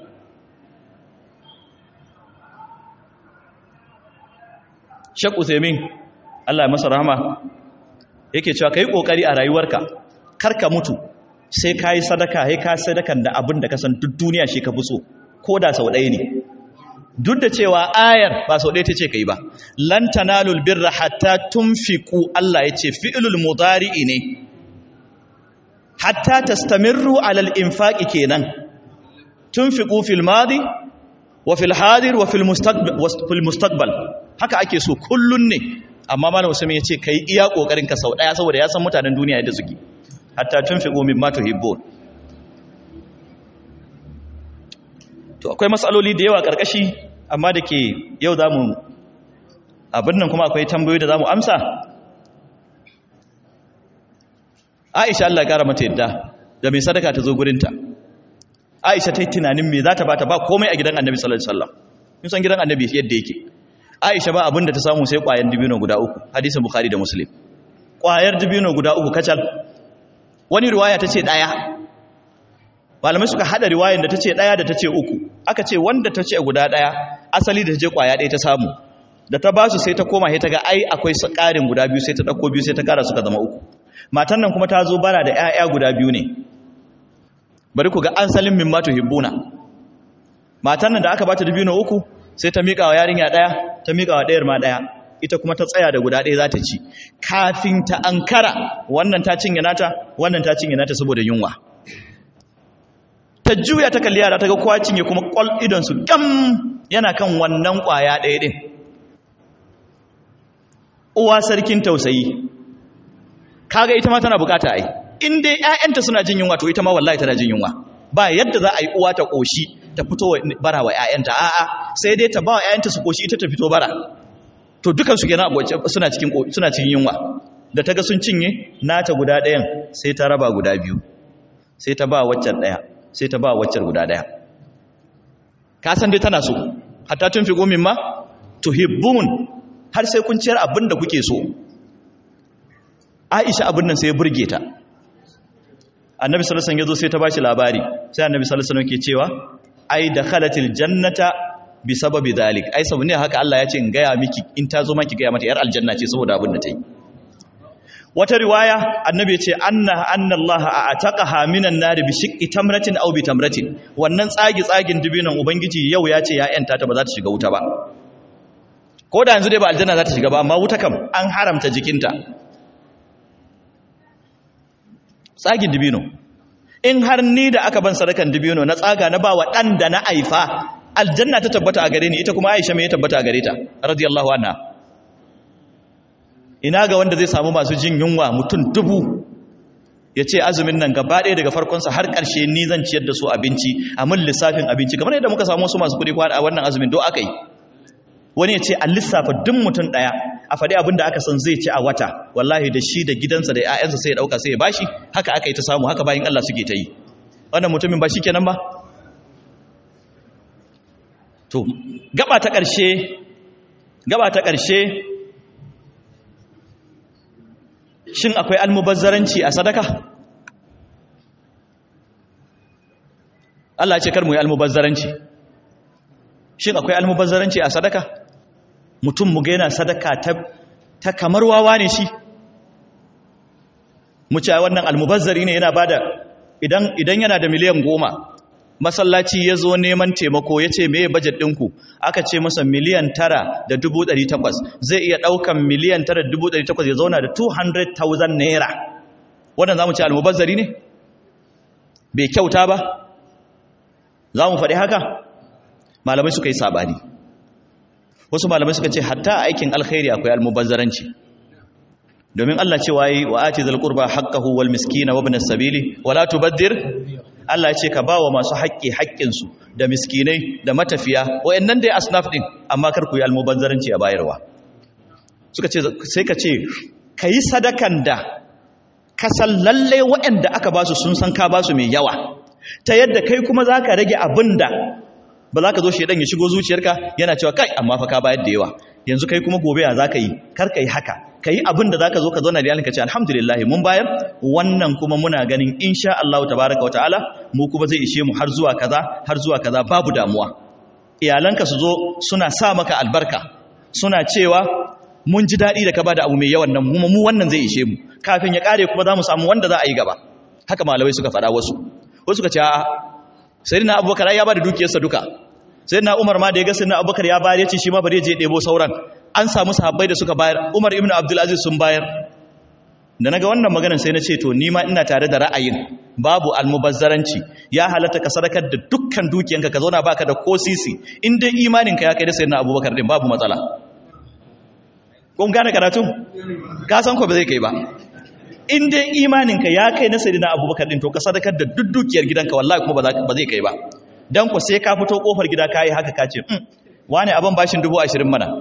Sheikh Uthaymeen Allah ya masa rahama yake cewa kai kokari a rayuwarka kar ka mutu sai kai sadaka sai ka sadakan da abin da ka san duk duniya shi ka fi so ko da sau ɗaya ne duk da cewa ayar ba sau ɗaya ta ce kai ba lan tanalul birra hatta tunfiqu Allah ya ce fi'lul mudari'i ne hatta tastamirru alal infaqi kenan tunfiqu fil madi wa fil hadir wa fil mustaqbal wa fil mustaqbal haka ake so kullun ne amma malam Usman ya ce kai iya kokarin ka sau daya saboda ya san mutanen duniya yadda suke hatta tunfiqu mimma tuhibbun to akwai matsaloli da yawa karkashi amma da ke yau zamu abin nan kuma akwai tambayoyi da zamu amsa Aisha Allah ya kara mata yadda da mai sadaka ta zo gurinta Aisha ta yi tunanin me za ta bata ba komai a gidan Annabi sallallahu alaihi wasallam mun san gidan Annabi yadda yake Aisha ba abin da ta samu sai ƙwayar dibino guda uku hadisin Bukhari da Muslim ƙwayar dibino guda uku kacal wani riwaya ta ce ɗaya malamai suka haɗa riwayan da ta ce ɗaya da ta ce uku aka ce wanda ta ce guda ɗaya asali da ta je ƙwaya ɗaya ta samu da ta ba su sai ta koma sai ta ga ai akwai ƙarin guda biyu sai ta ɗauko biyu sai ta ƙara suka zama uku matan nan kuma ta zo bara da 'ya'ya guda biyu ne bari ku ga an salin min matu hibbuna matan nan da aka bata dibino uku sai ta miƙa wa yarinya ɗaya ta miƙa wa ɗayar ma ɗaya ita kuma ta tsaya da guda ɗaya za ta ci kafin ta ankara wannan ta cinye nata wannan ta cinye nata saboda yunwa ta juya ta kalli yara ta ga kowa cinye kuma ƙwal idonsu gam yana kan wannan ƙwaya ɗaya ɗin uwa sarkin tausayi kaga ita ma tana bukata ai in dai ƴaƴanta suna jin yunwa to ita ma wallahi tana jin yunwa ba yadda za a yi uwa ta koshi ta fito bara wa ƴaƴanta a'a sai dai ta ba wa ƴaƴanta su koshi ita ta fito bara to dukan su kenan suna cikin suna cikin yunwa da ta ga sun cinye nata guda ɗayan sai ta raba guda biyu sai ta ba waccan ɗaya sai ta ba waccan guda ɗaya ka san dai tana so hatta tun fi gomin ma tuhibbun har sai kun ciyar abin da kuke so Aisha abin nan sai ya burge ta Annabi sallallahu alaihi wasallam yazo sai ta bashi labari sai Annabi sallallahu alaihi wasallam ke cewa ai dakhalatil jannata bi sababi dalik ai sabu ne haka Allah ya ce in gaya miki in ta zo maki gaya mata yar aljanna ce saboda abin da ta yi wata riwaya Annabi ya ce anna anna Allah a'taqaha minan nar bi shiqqi tamratin aw bi tamratin wannan tsagi tsagin dubinan ubangiji yau ya ce ya yanta ta ba za ta shiga wuta ba ko da yanzu dai ba aljanna za ta shiga ba amma wuta kam an haramta jikinta tsagin dibino in har ni da aka ban sadakan dibino na tsaga na ba wa ɗan da na aifa aljanna ta tabbata a gare ni ita kuma aisha mai tabbata a gare ta radiyallahu anha ina ga wanda zai samu masu jin yunwa mutum dubu ya ce azumin nan gaba ɗaya daga farkonsa har ƙarshe ni zan ciyar da su abinci a mun lissafin abinci kamar yadda muka samu wasu masu kuɗi kwana a wannan azumin do aka yi wani ya ce a lissafa duk mutum ɗaya a faɗi abin da aka san zai ci a wata wallahi da shi da gidansa da 'ya'yansa sai ya ɗauka sai ya bashi haka aka yi ta samu haka bayan Allah suke ta yi wannan mutumin ba shi kenan ba to gaba ta ƙarshe gaba ta ƙarshe shin akwai almubazzaranci a sadaka Allah ya ce kar mu yi almubazzaranci shin akwai almubazzaranci a sadaka mutum mu ga yana sadaka ta, ta kamar wawa ne shi mu ce wannan almubazzari ne yana bada idan idan yana da miliyan goma masallaci ya zo neman taimako ya ce meye bajet ɗinku aka ce masa miliyan tara da dubu ɗari takwas zai iya ɗaukan miliyan tara da dubu ɗari takwas ya zauna da 200,000 naira wannan za mu ce almubazzari ne bai kyauta ba za mu faɗi haka malamai suka yi sabani wasu malamai suka ce hatta aikin alkhairi akwai almubazzaranci domin Allah ce wayi wa ati zal qurba haqqahu wal miskina wa ibn as-sabili wa la tubaddir Allah ya ce ka bawa masu haƙƙi haƙƙin su da miskinai da matafiya wayannan dai asnaf din amma kar ku yi almubazzaranci a bayarwa suka ce sai ka ce kai sadakan da ka san lalle wayanda aka basu sun san ka basu mai yawa ta yadda kai kuma zaka rage abinda ba za ka zo shaidan ya shigo zuciyarka yana cewa kai amma fa ka bayar da yawa yanzu kai kuma gobe ya za ka yi kar ka yi haka ka yi abin da za ka zo ka zauna da iyalinka ce alhamdulillah mun bayar wannan kuma muna ganin insha Allah tabaraka wa ta'ala mu kuma zai ishe mu har zuwa kaza har zuwa kaza babu damuwa iyalanka su zo suna sa maka albarka suna cewa mun ji daɗi da ka bada abu mai yawan nan mu mu wannan zai ishe mu kafin ya kare kuma za mu samu wanda za a yi gaba haka malamai suka faɗa wasu wasu suka ce a'a sayyidina abubakar ya bada dukiyarsa duka sayyidina umar ma da ya ga sayyidina abubakar ya bayar ya ce shi ma bari je ɗebo sauran an samu sahabbai da suka bayar umar ibn abdulaziz sun bayar da naga wannan maganar sai na ce to ni ma ina tare da ra'ayin babu almubazzaranci ya halatta ka sadakar da dukkan dukiyanka ka zauna baka da ko sisi in dai imaninka ya kai da sayyidina abubakar din babu matsala kun gane karatu ka san ko ba zai kai ba in dai imaninka ya kai na sayyidina abubakar din to ka sadakar da duk dukiyar gidanka wallahi kuma ba zai kai ba dan ku sai ka fito kofar gida kai haka ka ce wani abin bashin dubu ashirin mana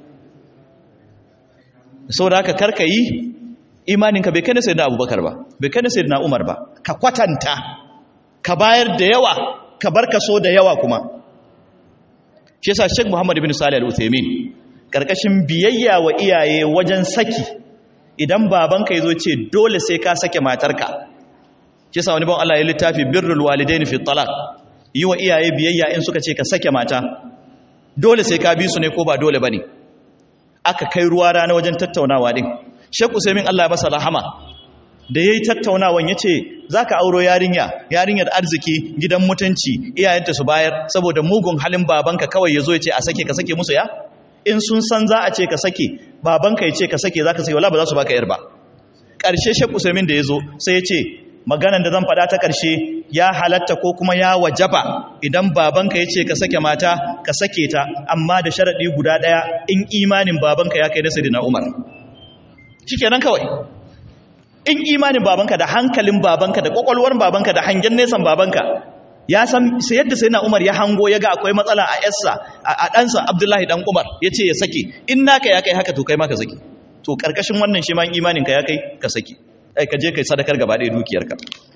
saboda haka karka yi imaninka bai kai na sayyidina abubakar ba bai kai na sayyidina umar ba ka kwatanta ka bayar da yawa ka bar kaso da yawa kuma shi yasa Sheikh Muhammad ibn Salih al-Uthaymeen karkashin biyayya wa iyaye wajen saki idan babanka yazo ce dole sai ka sake matarka shi yasa wani ban Allah ya littafi birrul walidain fi talaq yi wa iyaye biyayya in suka ce ka sake mata dole sai ka bi su ne ko ba dole bane aka kai ruwa rana wajen tattaunawa din Sheikh Usaimin Allah ya masa rahama da yayi tattaunawan yace zaka auro yarinya yarinyar arziki gidan mutunci iyayenta su bayar saboda mugun halin babanka kawai yazo yace a sake ka sake musu ya in sun san za a ce ka sake babanka yace ka sake zaka sake wala ba za su baka yar ba karshe Sheikh Usaimin da yazo sai yace maganan da zan faɗa ta karshe ya halatta ko kuma ya wajaba idan babanka yace ka sake mata ka sake ta amma da sharadi guda daya in imanin babanka ya kai na sayyidina Umar shikenan kawai in imanin babanka da hankalin babanka da kwakwalwar babanka da hangen nesan babanka ya san sai yadda sai na umar ya hango ya ga akwai matsala a yarsa a ɗansa abdullahi ɗan umar ya ce ya sake in naka ya kai haka to kai ma ka sake to ƙarƙashin wannan shi ma imaninka ya kai ka sake ai ka je kai sadakar gaba ɗaya dukiyarka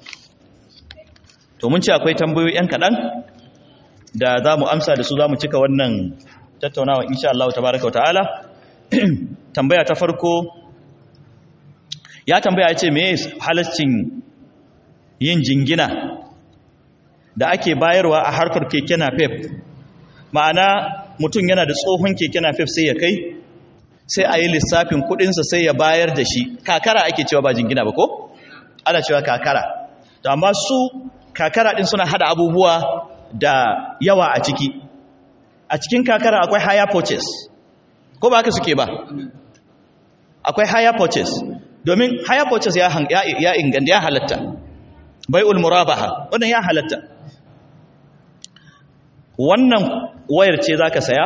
to mun ce akwai tambayoyi yan kaɗan da za mu amsa da su za mu cika wannan tattaunawa insha Allah tabaraka wa ta'ala tambaya ta farko ya tambaya ya ce me halascin yin jingina da ake bayarwa a harkar keke napep ma'ana mutum yana da tsohon keke napep sai ya kai sai a yi lissafin kudinsa sai ya bayar da shi kakara ake cewa ba jingina ba ko? ana cewa kakara to amma su kakara din suna hada abubuwa da yawa a ciki a cikin kakara akwai higher purchase ko ba haka suke ba akwai higher purchase domin higher purchase ya ya inganta ya halatta bai'ul murabaha wannan ya halatta wannan wayar ce zaka saya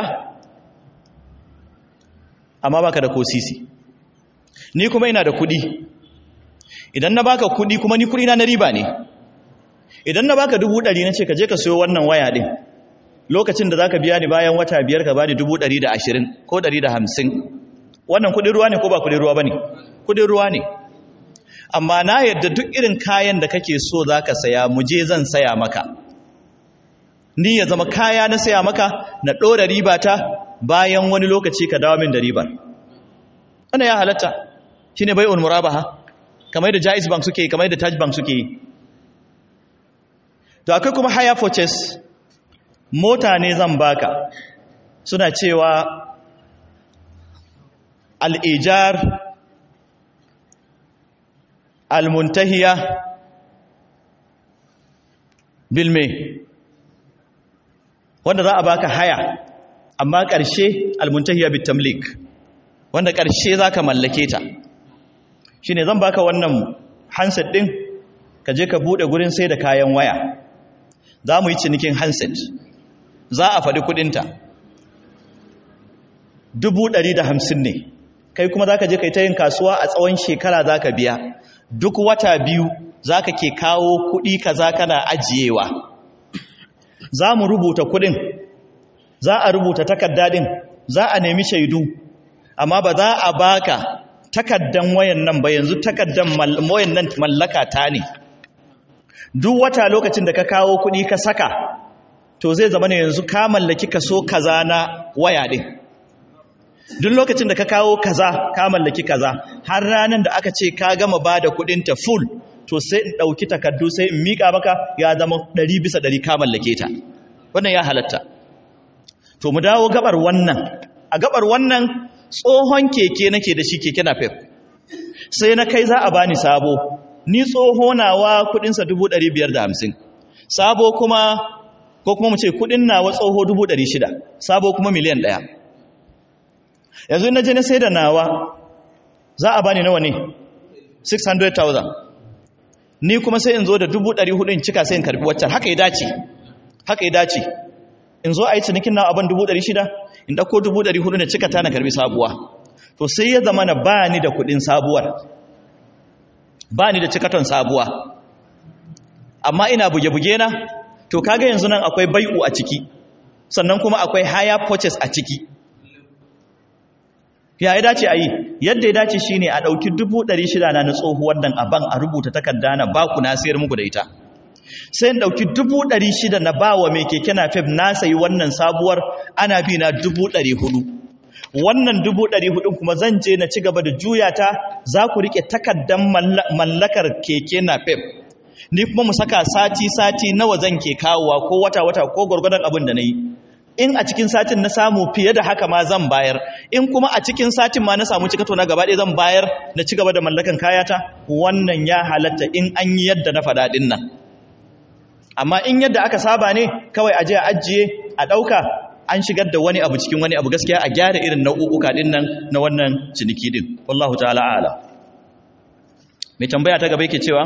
amma baka da ko sisi ni kuma ina da kudi idan na baka kudi kuma ni kudi na na riba ne idan na baka dubu ɗari na ce ka je ka sayo wannan waya ɗin lokacin da zaka biya ni bayan wata biyar ka bani dubu ɗari da ashirin ko ɗari da hamsin wannan kudin ruwa ne ko ba kudin ruwa ba ne kudin ruwa ne amma na yadda duk irin kayan da kake so za ka saya mu je zan saya maka ni ya zama kaya na saya maka na ɗora riba ta bayan wani lokaci ka dawo min da ribar wannan ya halatta shi ne bai'ul murabaha kamar da jais bank suke kamar da taj bank suke yi to akwai kuma haya purchase mota ne zan baka suna cewa al'ijar almuntahiya bilme wanda za a baka haya amma ƙarshe almuntahiya bitamlik wanda ƙarshe za ka mallake ta shi ne zan baka wannan handset ɗin ka je ka buɗe gurin sai da kayan waya za mu yi cinikin handset za a faɗi kuɗinta dubu ɗari da hamsin ne kai kuma za ka je ka yi ta yin kasuwa a tsawon shekara za ka biya duk wata biyu za ka ke kawo kuɗi ka za kana ajiyewa za mu rubuta kuɗin za a rubuta takardadin za a nemi shaidu amma ba za a baka takaddan wayan nan ba yanzu takaddan wayan nan mallaka ta ne duk wata lokacin da ka kawo kuɗi ka saka to zai zama ne yanzu ka mallaki kaso kaza na waya ɗin duk lokacin da ka kawo kaza ka mallaki kaza har ranar da aka ce ka gama ba da kudinta full to sai in ɗauki takardu sai in miƙa maka ya zama ɗari bisa ɗari ka mallake ta wannan ya halatta to mu dawo gabar wannan a gabar wannan tsohon keke nake da shi keke napep sai na kai za a bani sabo ni tsoho nawa kudinsa dubu ɗari biyar da hamsin sabo kuma ko kuma mu ce kudin nawa tsoho dubu ɗari shida sabo kuma miliyan ɗaya yanzu na je na sai da nawa za a bani nawa ne 600,000 ni kuma sai in zo da 400 in cika sai in karbi waccan haka ya dace haka ya dace in zo a yi cinikin na abin 600 in ɗauko 400 na cika ta na karbi sabuwa to sai ya zama na ba ni da kudin sabuwar ba ni da cikaton sabuwa amma ina buge-buge na to kaga yanzu nan akwai bai'u a ciki sannan kuma akwai higher purchase a ciki ya yi dace a yi yadda ya dace shi ne a ɗauki shida na na tsohuwar nan a ban a rubuta takarda na baku na sayar muku da ita sai in ɗauki shida na ba wa mai keke na fef na sayi wannan sabuwar ana bi na hudu. wannan hudu kuma zan je na ci gaba da juya ta za ku riƙe takardar mallakar keke na fef ni kuma mu saka sati-sati nawa zan ke kawowa ko wata-wata ko gwargwadon abin da na yi in a cikin satin na samu fiye da haka ma zan bayar in kuma a cikin satin ma na samu cikato na gaba ɗaya zan bayar na ci gaba da mallakan kayata wannan ya halatta in an yi yadda na faɗa ɗin nan amma in yadda aka saba ne kawai a je a ajiye a ɗauka an shigar da wani abu cikin wani abu gaskiya a gyara irin nau'uka ɗin nan na wannan ciniki ɗin wallahu ta'ala ala mai tambaya ta gaba yake cewa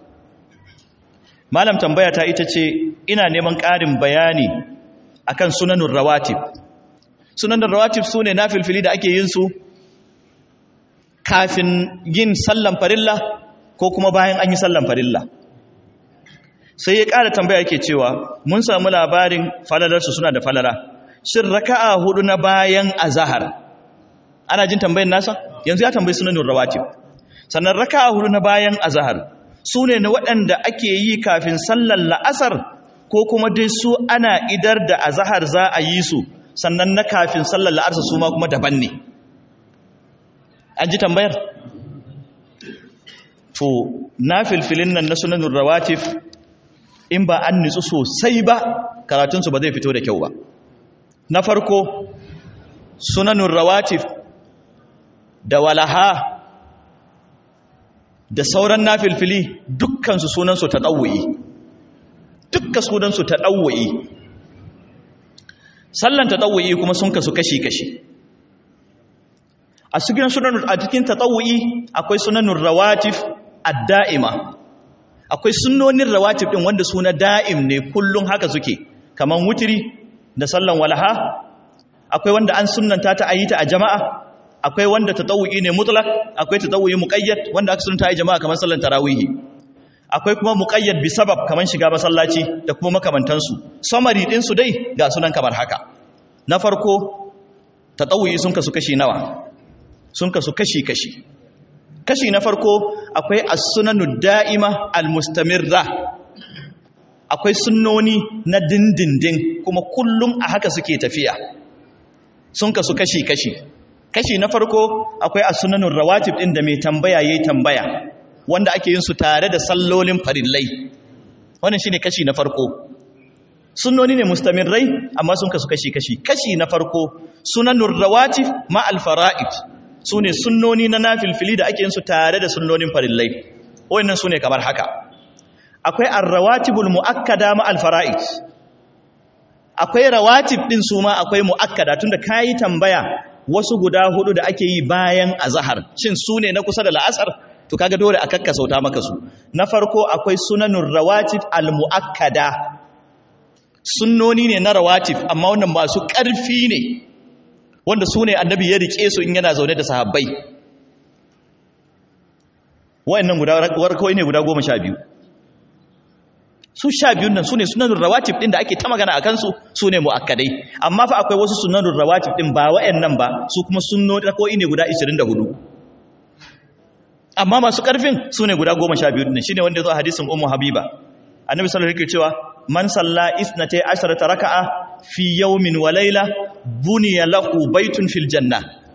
malam tambaya ta ita ce ina neman ƙarin bayani akan sunanun rawatib sunanun rawatib su ne na filfili da ake yin su kafin yin sallan farilla ko kuma bayan an yi sallan farilla sai ya ƙara tambaya yake cewa mun samu labarin falalarsu suna da falala shin raka'a hudu na bayan azahar ana jin tambayin nasa yanzu ya tambayi sunanun rawatib sannan raka'a hudu na bayan azahar su ne na waɗanda ake yi kafin sallar la'asar ko kuma dai su ana idar da azahar za a yi su sannan na kafin sallar la'arsa su ma kuma daban ne an ji tambayar to na filfilin nan na sunanin rawatif in ba an nitsu sosai ba karatunsu ba zai fito da kyau ba na farko sunanin rawatif da walaha da sauran na filfili dukkansu sunansu ta ɗauwaye dukka sunansu ta ɗauwaye sallan ta ɗauwaye kuma sun kasu kashi-kashi a cikin sunan a cikin ta ɗauwaye akwai sunanun rawatif adda'ima akwai sunonin rawatif ɗin wanda suna da'im ne kullum haka suke kamar wutiri da sallan walaha akwai wanda an sunanta ta ayi ta a jama'a akwai wanda ta ɗauwaye ne mutlak akwai ta ɗauwaye muƙayyad wanda aka sunanta a yi jama'a kamar sallan tarawihi akwai kuma muƙayyad bi sabab kamar shiga masallaci da kuma makamantansu samari ɗinsu dai ga sunan kamar haka na farko ta ɗauyi sun kasu kashi nawa sun kasu kashi-kashi kashi na farko akwai as-sunanu da'ima al-mustamirra akwai sunnoni na dindindin kuma kullum a haka suke tafiya sun kasu kashi-kashi kashi na farko akwai as-sunanun rawatib ɗin da mai tambaya yayi tambaya wanda ake yin su tare da sallolin farillai wannan shine kashi na farko sunnoni ne mustamirrai amma sun kasu kashi kashi kashi na farko sunanur rawatib ma al fara'id sune sunnoni na nafilfili da ake yin su tare da sunnonin farillai wannan sune kamar haka akwai ar-rawatibul muakkada ma al fara'id akwai rawatib din su ma akwai muakkada tunda kai tambaya wasu guda hudu da ake yi bayan azhar shin sune na kusa da la'asar to kaga dole a kakkasauta maka su na farko akwai sunanun rawatib al-muakkada sunnoni ne na rawatib amma wannan masu ƙarfi ne wanda su ne annabi ya rike su in yana zaune da sahabbai wayannan guda warkawai ne guda goma sha biyu su sha biyun nan su ne sunanun rawatib ɗin da ake ta magana a kansu su ne mu'akkadai amma fa akwai wasu sunanun rawatib ɗin ba wayannan ba su kuma sunnoni rakawai ne guda 24 amma masu ƙarfin su ne guda goma sha biyu shi ne wanda ya zo a hadisin umu habiba annabi sallallahu alaihi cewa man salla isnatay asharata raka'a fi yawmin wa layla buniya lahu baytun fil janna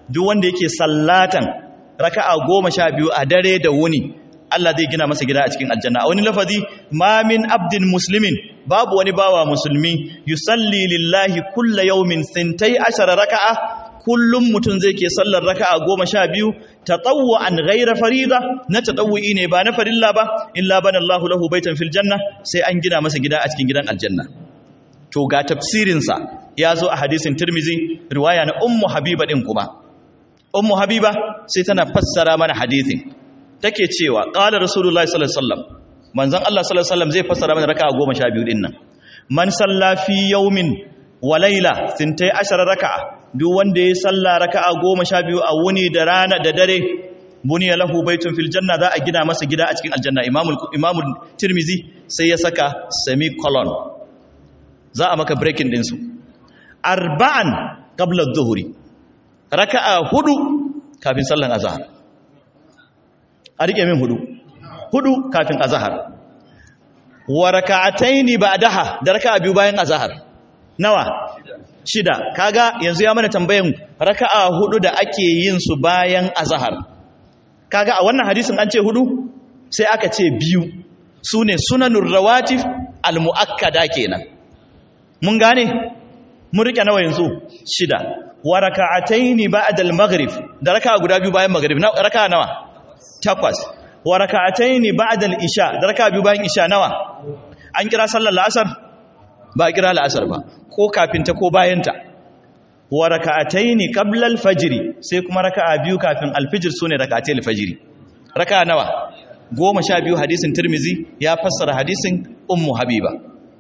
duk wanda yake sallatan raka'a goma sha biyu a dare da wuni Allah zai gina masa gida a cikin aljanna a wani lafazi ma min abdin muslimin babu wani bawa musulmi yusalli lillahi kulla yawmin sintai ashara raka'a kullum mutum zai ke sallar raka'a goma sha biyu tatawwa an ghaira farida na tatawwi ne ba na farilla ba illa bana Allahu lahu baitan fil janna sai an gina masa gida a cikin gidan aljanna to ga tafsirin sa ya zo a hadisin Tirmizi riwaya na Ummu Habiba din kuma Ummu Habiba sai tana fassara mana hadisin take cewa qala rasulullahi sallallahu alaihi wasallam manzon Allah sallallahu alaihi wasallam zai fassara mana raka'a 12 din nan man salla fi yawmin wa layla 12 raka'a duk wanda ya salla raka'a 12 a wuni da rana da dare buniya lahu baitun fil janna za a gina masa gida a cikin aljanna imamul imamul tirmizi sai ya saka semicolon za a maka breaking din su arba'an qabla adh-dhuhri raka'a hudu kafin sallan azhar a rike min hudu hudu kafin azhar wa raka'ataini ba'daha da raka'a biyu bayan azhar nawa shida kaga yanzu ya mana tambayan raka'a hudu da ake yin su bayan azhar kaga a wannan hadisin an ce hudu sai aka ce biyu sune sunanur rawatib almuakkada kenan mun gane mun rike nawa yanzu shida wa raka'ataini ba'da al-maghrib da raka'a guda biyu bayan maghrib raka'a nawa takwas wa raka'ataini ba'da al-isha da raka'a biyu bayan isha nawa an kira sallar la'asar ba a kira la'asar ba ko kafin ta ko bayan ta wa raka'ataini qabla al-fajr sai kuma raka'a biyu kafin al-fajr sune raka'atai al-fajr raka'a nawa goma sha biyu hadisin tirmizi ya fassara hadisin ummu habiba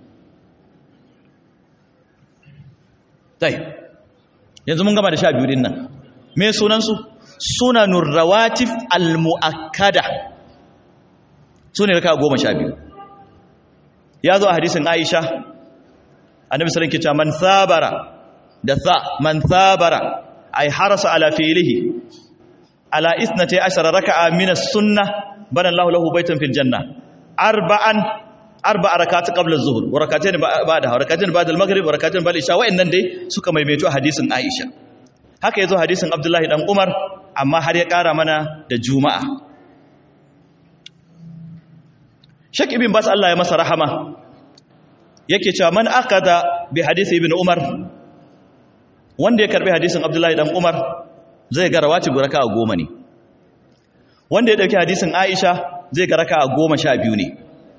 dai yanzu mun gama da sha biyu din nan me sunansu sunanur rawatif almuakkada sune raka goma sha biyu ya zo a hadisin aisha annabi sallallahu alaihi wasallam man sabara da sa man sabara ay harasa ala fi'lihi ala isnati ashara raka'a min as-sunnah bana Allahu lahu baytan fil janna arba'an arba'a rak'at qabla az-zuhr wa rak'atayn ba'da wa rak'atayn ba'da al-maghrib wa rak'atayn ba'da al-isha wa'annan dai suka maimaito hadisin Aisha haka yazo hadisin Abdullahi dan Umar amma har ya kara mana da Juma'a Sheikh Ibn Bas Allah ya masa rahama yake cewa man akada bi hadisi Ibn Umar wanda ya karbi hadisin Abdullahi dan Umar zai ga rawatib raka'a goma ne wanda ya dauki hadisin Aisha zai ga raka'a goma sha biyu ne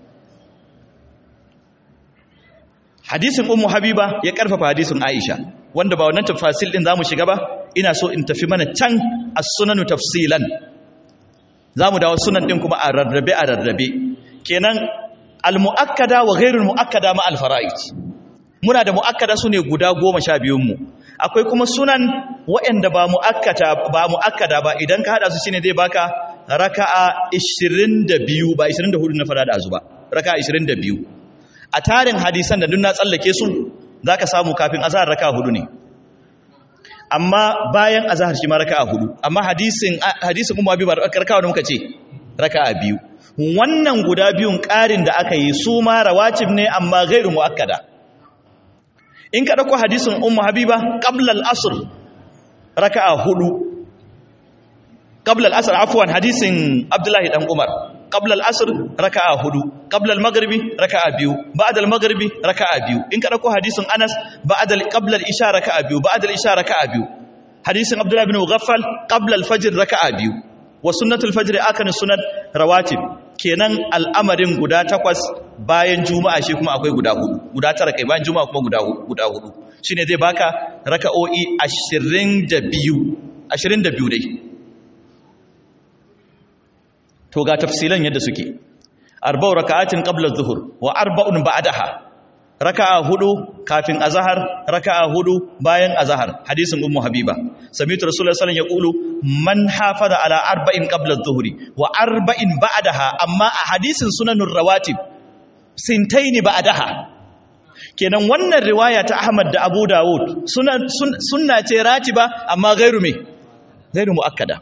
hadisin ummu habiba ya karfafa hadisin aisha wanda ba wannan tafasil din zamu shiga ba ina so in tafi mana can as-sunanu tafsilan zamu dawo sunan din kuma a rarrabe a rarrabe kenan al-muakkada wa ghairul muakkada ma al-fara'id muna da muakkada sune guda 12 mu akwai kuma sunan waɗanda ba muakkata ba muakkada ba idan ka hada su shine zai baka raka'a 22 ba 24 na fara da azuba raka'a 22 a tarin hadisan da duk na tsallake su za ka samu kafin azahar raka hudu ne amma bayan azahar shi ma raka hudu amma hadisin hadisin kuma biyu ba raka da muka ce raka biyu wannan guda biyun ƙarin da aka yi su ma rawatib ne amma gairu muakkada in ka dauko hadisin ummu habiba qabla al-asr raka hudu qabla al-asr afwan hadisin abdullahi dan umar qabla al-asr raka'a hudu qabla al-maghribi raka'a biyu ba'da al-maghribi raka'a biyu in ka dauko hadisin Anas ba'da qabla al-isha raka'a biyu ba'da al-isha raka'a biyu hadisin Abdullah ibn Mughaffal qabla al-fajr raka'a biyu wa sunnatul fajr akan sunnat rawatib kenan al'amarin guda takwas bayan juma'a shi kuma akwai guda hudu guda tara kai bayan juma'a kuma guda hudu guda hudu shine zai baka raka'o'i 22 22 dai to ga tafsilan yadda suke arba'u raka'atin qabla adh-dhuhr wa arba'un ba'daha raka'a hudu kafin azhar raka'a hudu bayan azhar hadisin ummu habiba sami'tu rasulullahi sallallahu alaihi wasallam yaqulu man hafaza ala arba'in qabla adh-dhuhr wa arba'in ba'daha amma a hadisin sunanur rawatib sintaini ba'daha kenan wannan riwaya ta Ahmad da Abu Dawud sunna sunna ce ratiba amma gairu me gairu muakkada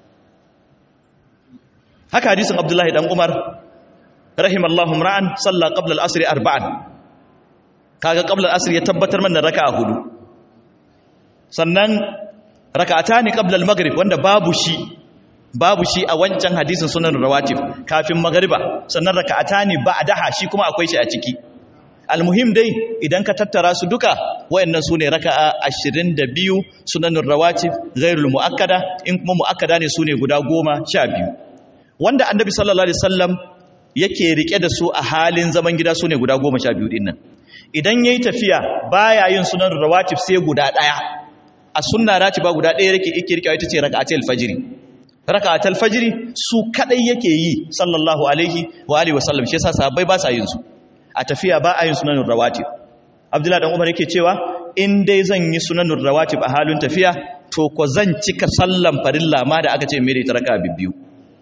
haka hadisin abdullahi dan umar rahimallahu ra'an salla qabla al-asr arba'an kaga qabla al-asr ya tabbatar mana raka'a hudu sannan raka'atani qabla al-maghrib wanda babu shi babu shi a wancan hadisin sunan rawatib kafin magriba sannan raka'atani ba'daha shi kuma akwai shi a ciki almuhim dai idan ka tattara su duka wayannan sune raka'a 22 sunanur rawatib ghairul muakkada in kuma muakkada ne sune guda 12 wanda annabi sallallahu alaihi wasallam yake rike da su a halin zaman gida sune guda 12 din nan idan yayi tafiya baya yin sunanur rawatib sai guda daya a sunna ratiba guda daya yake yake rike ita ce raka'atul fajr raka'atul fajr su kadai yake yi sallallahu alaihi wa alihi wasallam shi yasa sahabbai ba sa yin su a tafiya ba a yin sunanun rawatib abdullahi dan umar yake cewa in dai zan yi sunanun rawatib a halin tafiya to ko zan cika sallan farilla ma da aka ce mere ta raka bibbiyu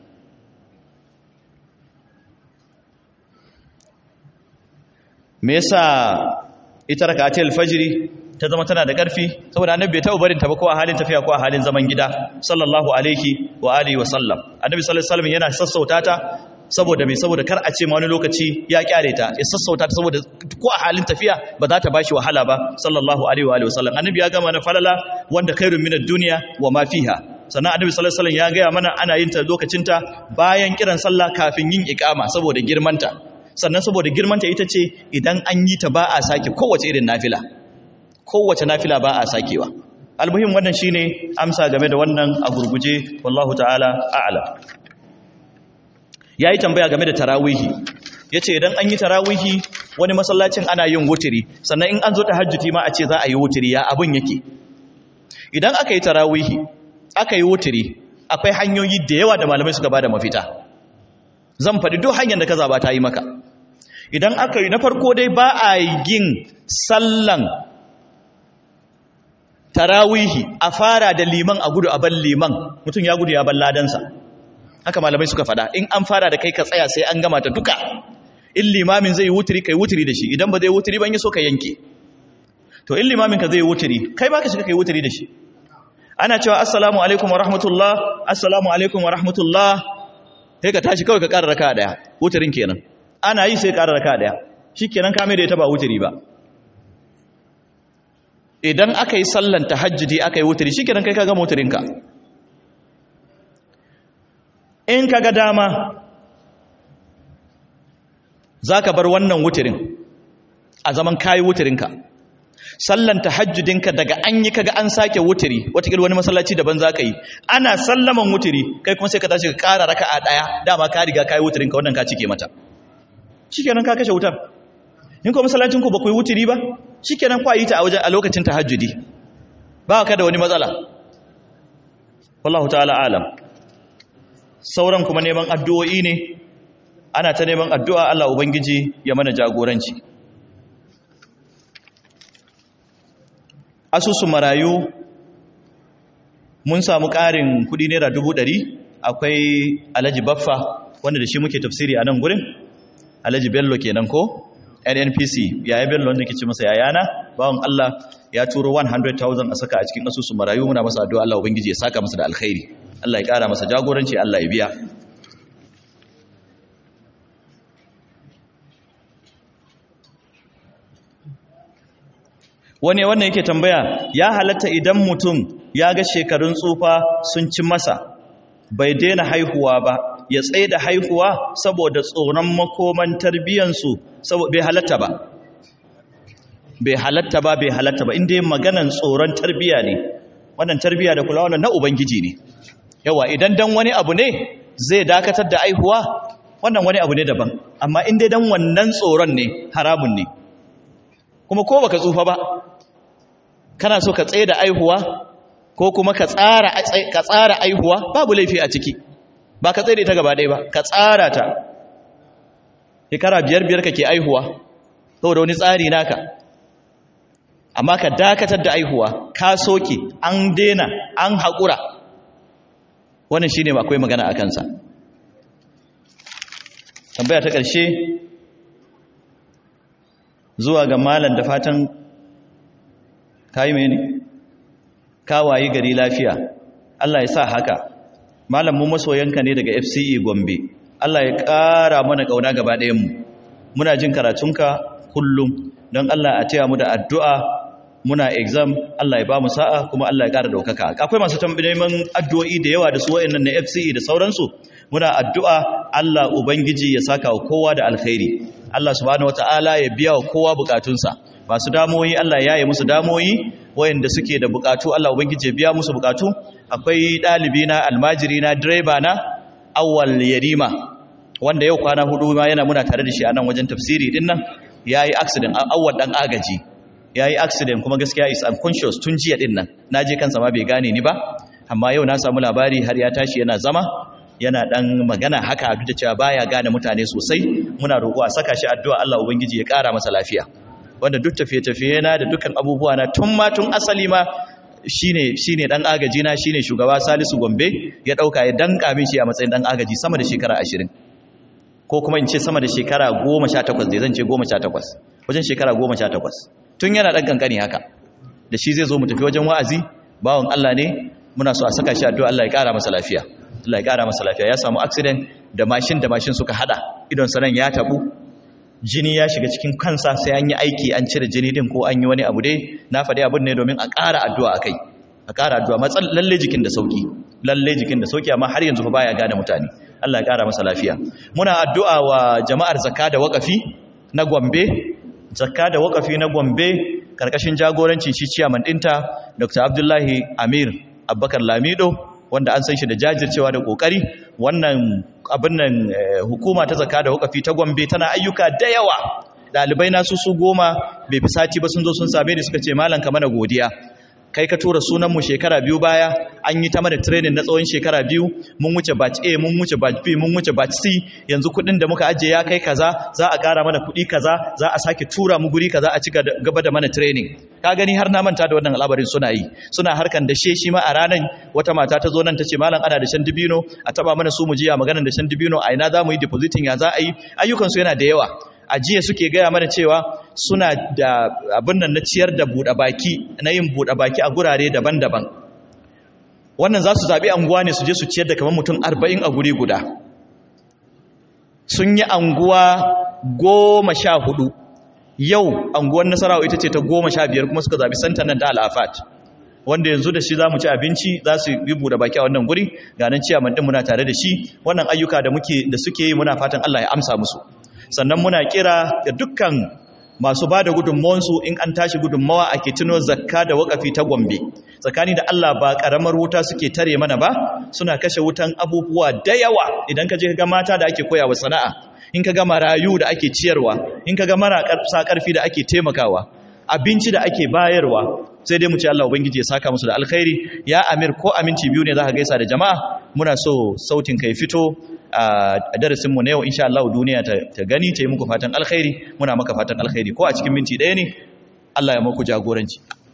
me yasa ita rakatul fajri ta zama tana da ƙarfi saboda annabi bai taɓa barin ta ba ko a halin tafiya ko a halin zaman gida sallallahu alaihi wa alihi wa sallam annabi sallallahu alaihi wasallam yana sassauta ta saboda mai saboda kar a ce ma wani lokaci ya kyare ta ya sassauta ta saboda ko a halin tafiya ba za ta bashi wahala ba sallallahu alaihi wa alihi wasallam annabi ya gama na falala wanda khairun minad dunya wa ma fiha sannan annabi sallallahu alaihi wasallam ya gaya mana ana yin ta lokacin ta bayan kiran sallah kafin yin iqama saboda girmanta sannan saboda girmanta ita ce idan an yi ta ba a sake kowace irin nafila kowace nafila ba a sakewa almuhim wannan shine amsa game da wannan a gurguje wallahu ta'ala a'lam ya yi tambaya game da tarawihi ya ce idan an yi tarawihi wani masallacin ana yin wutiri sannan in an zo ta hajjuti ma a ce za a yi wutiri ya abin yake idan aka yi tarawihi aka yi wutiri akwai hanyoyi da yawa da malamai suka ba da mafita zan faɗi duk hanyar da ka zaba ta yi maka idan aka yi na farko dai ba a yin sallan tarawihi a fara da liman a gudu a ban liman mutum ya gudu ya ban ladansa haka malamai suka fada in an fara da kai ka tsaya sai an gama ta duka in limamin zai wuturi kai wuturi da shi idan ba zai wuturi ban yi so ka yanke to in limamin ka zai wuturi kai ba ka shiga kai wuturi da shi ana cewa assalamu alaikum wa rahmatullah assalamu alaikum wa rahmatullah sai ka tashi kawai ka ƙara raka daya wuturin kenan ana yi sai ƙara raka daya shikenan ka mai da ita ba wuturi ba idan aka yi sallan tahajjudi aka yi wuturi shikenan kai ka gama wuturinka in ka ga dama za ka bar wannan wuturin a zaman kayi wuturinka sallan tahajjudinka daga an yi kaga an sake wuturi watakil wani masallaci daban za ka yi ana sallaman wuturi kai kuma sai ka tashi ka kara raka a ɗaya dama ka riga kayi wuturinka wannan ka cike mata shikenan ka kashe wutar in kuma masallacinku ba ku yi wuturi ba shikenan kwa yi ta a wajen a lokacin tahajjudi ba ka da wani matsala wallahu ta'ala alam sauran kuma neman addu'o'i ne ana ta neman addu'a Allah Ubangiji ya mana jagoranci asusun marayu mun samu ƙarin kudi naira dubu ɗari akwai alhaji baffa wanda da shi muke tafsiri a nan gurin alhaji bello kenan ko nnpc yaya bello wanda ke ce masa yayana bawan Allah ya turo 100,000 a saka a cikin asusun marayu muna masa addu'a Allah Ubangiji ya saka masa da alkhairi Allah ya ƙara masa jagoranci Allah ya biya wani wannan yake tambaya ya halatta idan mutum ya ga shekarun tsufa sun ci masa bai daina haihuwa ba ya tsaye da haihuwa saboda tsoron makoman tarbiyyansu bai halatta ba bai halatta ba bai halatta ba inda yin maganan tsoron tarbiyya ne wannan tarbiyya da kula wannan na ubangiji ne yawa idan dan wani abu ne zai dakatar da aihuwa wannan wani abu ne daban amma inda dan wannan tsoron ne haramun ne kuma ko baka tsufa ba kana so ka tsaye da aihuwa ko kuma ka tsara ka tsara aihuwa babu laifi a ciki ba ka tsaye da ita gaba ɗaya ba ka tsara ta shekara biyar biyar kake aihuwa saboda wani tsari naka amma ka dakatar da aihuwa ka soke an dena an haƙura wannan shine akwai magana a kansa tambaya ta ƙarshe zuwa ga malam da fatan kayi mene kawayi gari lafiya Allah ya sa haka malam mu masoyanka ne daga FCE Gombe Allah ya ƙara mana ƙauna gaba ɗayan mu muna jin karatunka kullum don Allah a taya mu da addu'a muna exam Allah ya ba mu sa'a kuma Allah ya ƙara ɗaukaka akwai masu neman addu'o'i da yawa da su wa'annan na FCE da sauransu muna addu'a Allah ubangiji ya saka wa kowa da alkhairi Allah subhanahu wataala ya biya wa kowa bukatunsa masu damoyi Allah ya yi musu damoyi wayanda suke da bukatu Allah ubangiji ya biya musu bukatu akwai ɗalibi na almajiri na direba na awwal yarima wanda yau kwana hudu ma yana muna tare da shi a nan wajen tafsiri din nan yayi accident awwal dan agaji yayi accident kuma gaskiya is unconscious tun jiya din nan naje kansa ma bai gane ni ba amma yau na samu labari har ya tashi yana zama yana dan magana haka duk da cewa baya gane mutane sosai muna roƙo a saka shi addu'a Allah ubangiji ya ƙara masa lafiya wanda duk tafiye-tafiye na da dukkan abubuwa na tun ma tun asali ma shine shine dan agaji na shine shugaba Salisu Gombe ya dauka ya danka min shi a matsayin dan agaji sama da shekara 20 ko kuma in ce sama da shekara 18 dai zan ce 18 wajen shekara 18 tun yana dan kankani haka da shi zai zo mu tafi wajen wa'azi bawon Allah ne muna so a saka shi addu'a Allah ya kara masa lafiya Allah ya kara masa lafiya ya samu accident da mashin da mashin suka hada idon sanan ya tabu jini ya shiga cikin kansa sai an yi aiki an cire jini din ko an yi wani abu dai na faɗi abin ne domin a ƙara addu'a akai a ƙara addu'a matsal lalle jikin da sauki lalle jikin da sauki amma har yanzu fa baya gane mutane Allah ya ƙara masa lafiya muna addu'a wa jama'ar zakka da waƙafi na Gombe zakka da waƙafi na Gombe karkashin jagorancin shi ciyaman ɗinta Dr. Abdullahi Amir Abubakar Lamido wanda an san shi da jajircewa da kokari wannan abin nan hukuma ta zaka da wakafi ta Gombe tana ayyuka da yawa dalibai na su su goma bai fi sati ba sun zo sun same ni suka ce malam ka mana godiya kai ka tura sunan mu shekara biyu baya an yi ta mana training na tsawon shekara biyu mun wuce batch A mun wuce batch B mun wuce batch C yanzu kuɗin da muka ajiye ya kai kaza za a ƙara mana kuɗi kaza za a sake tura mu guri kaza a ci gaba da mana training ka gani har na manta da wannan al'abarin suna yi suna harkan da shi ma a ranar wata mata ta zo nan ta ce malam ana da shan dibino a taba mana su mu jiya maganar da shan dibino a ina za mu yi depositing ya za a yi ayyukansu yana da yawa a jiya suke gaya mana cewa suna da abin nan na ciyar da buɗe baki na yin buɗe baki a gurare daban-daban wannan za su zaɓi anguwa ne su je su ciyar da kamar mutum arba'in a guri guda sun yi anguwa goma sha hudu yau anguwar nasarawa ita ce ta goma sha biyar kuma suka zaɓi santan nan ta al'afat wanda yanzu da shi za mu ci abinci za su yi buɗe baki a wannan guri ga nan ciyaman ɗin muna tare da shi wannan ayyuka da muke da suke yi muna fatan Allah ya amsa musu sannan muna kira ga dukkan masu ba da gudunmawansu in an tashi gudunmawa a ke tuno zakka da wakafi ta gombe tsakani da Allah ba ƙaramar wuta suke tare mana ba suna kashe wutan abubuwa da yawa idan ka je ga mata da ake koyawa sana'a in ka ga marayu da ake ciyarwa in ka ga marasa ƙarfi da ake taimakawa abinci da ake bayarwa sai dai mu ce Allah ubangiji ya saka musu da alkhairi ya amir ko aminci biyu ne za ka gaisa da jama'a muna so sautin kai fito a darasin mu na yau insha Allah duniya ta gani ta yi muku fatan alkhairi muna maka fatan alkhairi ko a cikin minti ɗaya ne Allah ya muku jagoranci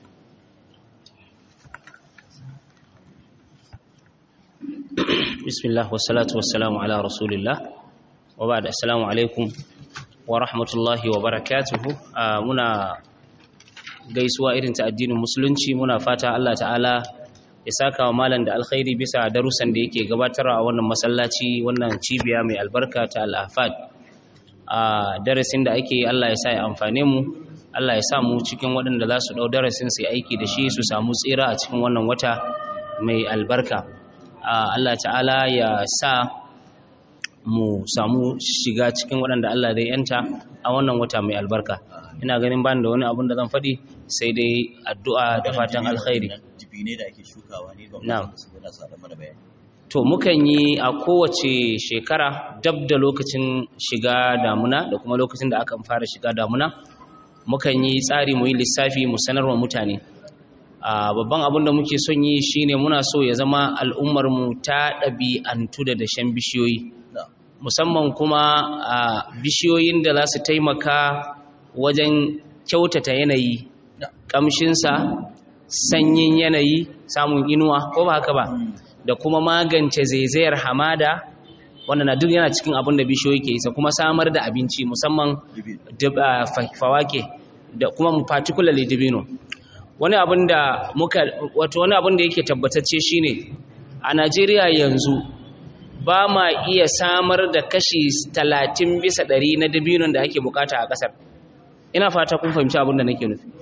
bismillah wassalatu wassalamu ala rasulillah wa ba'da assalamu alaikum wa rahmatullahi wa barakatuhu muna gaisuwa irin ta addinin musulunci muna fata Allah ta'ala ya saka wa malam da alkhairi bisa darussan da yake gabatarwa a wannan masallaci wannan cibiya mai albarka ta al'afad a darasin da ake Allah ya sa ya amfane mu Allah ya sa mu cikin waɗanda za su ɗau darasin su aiki da shi su samu tsira a cikin wannan wata mai albarka Allah ta'ala ya sa mu samu shiga cikin waɗanda Allah zai yanta a wannan wata mai albarka ina ganin bani da wani abun da zan faɗi sai dai addu'a da fatan alkhairi to mukan yi a kowace shekara dab da lokacin shiga damuna da kuma lokacin da aka fara shiga damuna mukan yi tsari mu yi lissafi mu sanarwa mutane a babban abin da muke son yi shine muna so ya zama al'ummar mu ta ɗabi'antu da dashen bishiyoyi musamman kuma a bishiyoyin da za su taimaka wajen kyautata yanayi ƙamshinsa sanyin yanayi samun inuwa ko ba haka ba da kuma magance zaizayar hamada wanda na duk yana cikin abin da bishiyoyi ke isa kuma samar da abinci musamman fawake da kuma particularly dibino wani abin da muka wato wani abin da yake tabbatacce shine a Najeriya yanzu ba ma iya samar da kashi 30 bisa 100 na dabinon da ake bukata a kasar ina fata kun fahimci abin da nake nufi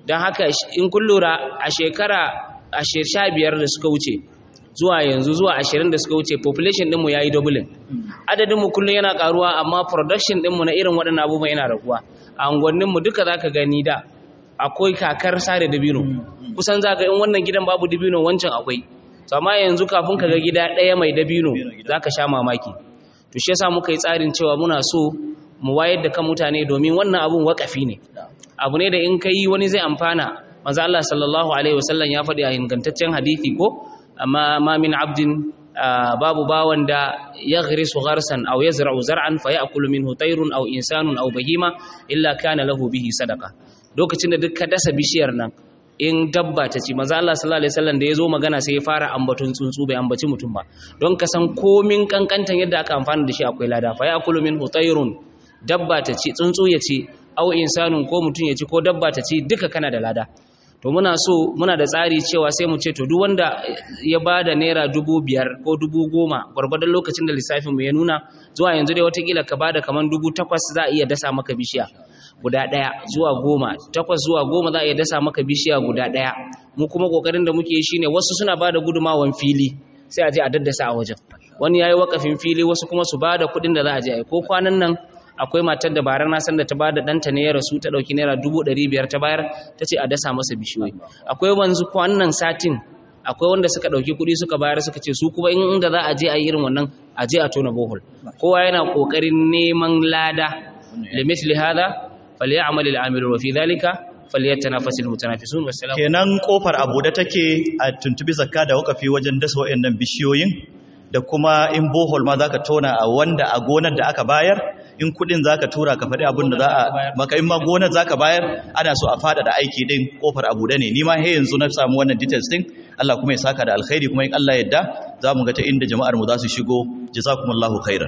don haka in kun lura a shekara a sha biyar da suka wuce zuwa yanzu zuwa ashirin da suka wuce population ɗinmu ya yi doubling adadinmu kullum yana karuwa amma production ɗinmu na irin waɗannan abubuwan yana raguwa a unguwanninmu duka za ka gani da akwai kakar sare dabino kusan za ka in wannan gidan babu dabino wancan akwai to amma yanzu kafin ka ga gida ɗaya mai dabino za ka sha mamaki to shi yasa muka yi tsarin cewa muna so mu wayar da kan mutane domin wannan abun wakafi ne abu ne da in ka yi wani zai amfana manzo Allah sallallahu alaihi wasallam ya faɗi a ingantaccen hadisi ko amma ma min abdin babu bawan da ya ghrisu gharsan aw yazra'u zar'an fa ya'kulu minhu tayrun aw insanun aw bahima illa kana lahu bihi sadaqa lokacin da duk ka dasa bishiyar nan in dabba ta ci manzo Allah sallallahu alaihi wasallam da yazo magana sai ya fara ambaton tsuntsu bai ambaci mutum ba don ka san komin kankantan yadda aka amfana da shi akwai lada fa ya'kulu minhu tayrun dabba ta ci tsuntsu ya ci aw insanun ko mutum ya ci ko dabba ta ci duka kana da lada to muna so muna da tsari cewa sai mu ce to duk wanda ya ba da naira dubu biyar ko dubu goma gwargwadon lokacin da lissafin mu ya nuna zuwa yanzu dai watakila ka ba da kamar dubu takwas za a iya dasa maka bishiya guda ɗaya zuwa goma takwas zuwa goma za a iya dasa maka bishiya guda ɗaya mu kuma ƙoƙarin da muke yi shine wasu suna ba da gudumawan fili sai a je a daddasa a wajen wani ya yi wakafin fili wasu kuma su ba da kuɗin da za a je a yi ko kwanan nan akwai matar da barar na san da ta bada ɗanta ne ya rasu ta ɗauki naira dubu ɗari biyar ta bayar ta ce a dasa masa bishiyoyi akwai wanzu wannan satin akwai wanda suka ɗauki kuɗi suka bayar suka ce su kuma inda za a je a yi irin wannan a je a tona bohol kowa yana ƙoƙarin neman lada limithli hada falyamal al-amilun wa fi dhalika falyatanafasul mutanafisun wassalamu kenan kofar abu da take a tuntubi zakka da wakafi wajen dasa wayannan bishiyoyin da kuma in bohol ma zaka tona a wanda a gonar da aka bayar in kudin zaka tura ka faɗi abin da za a maka in ma gonar zaka bayar ana so a fada da aiki din kofar abu da ne ni ma he yanzu na samu wannan details din Allah kuma ya saka da alkhairi kuma in Allah yadda za mu ga ta inda jama'ar mu za su shigo jazakumullahu khairan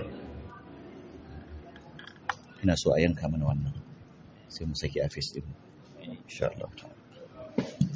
ina so a yanka mana wannan sai mu saki a face din insha Allah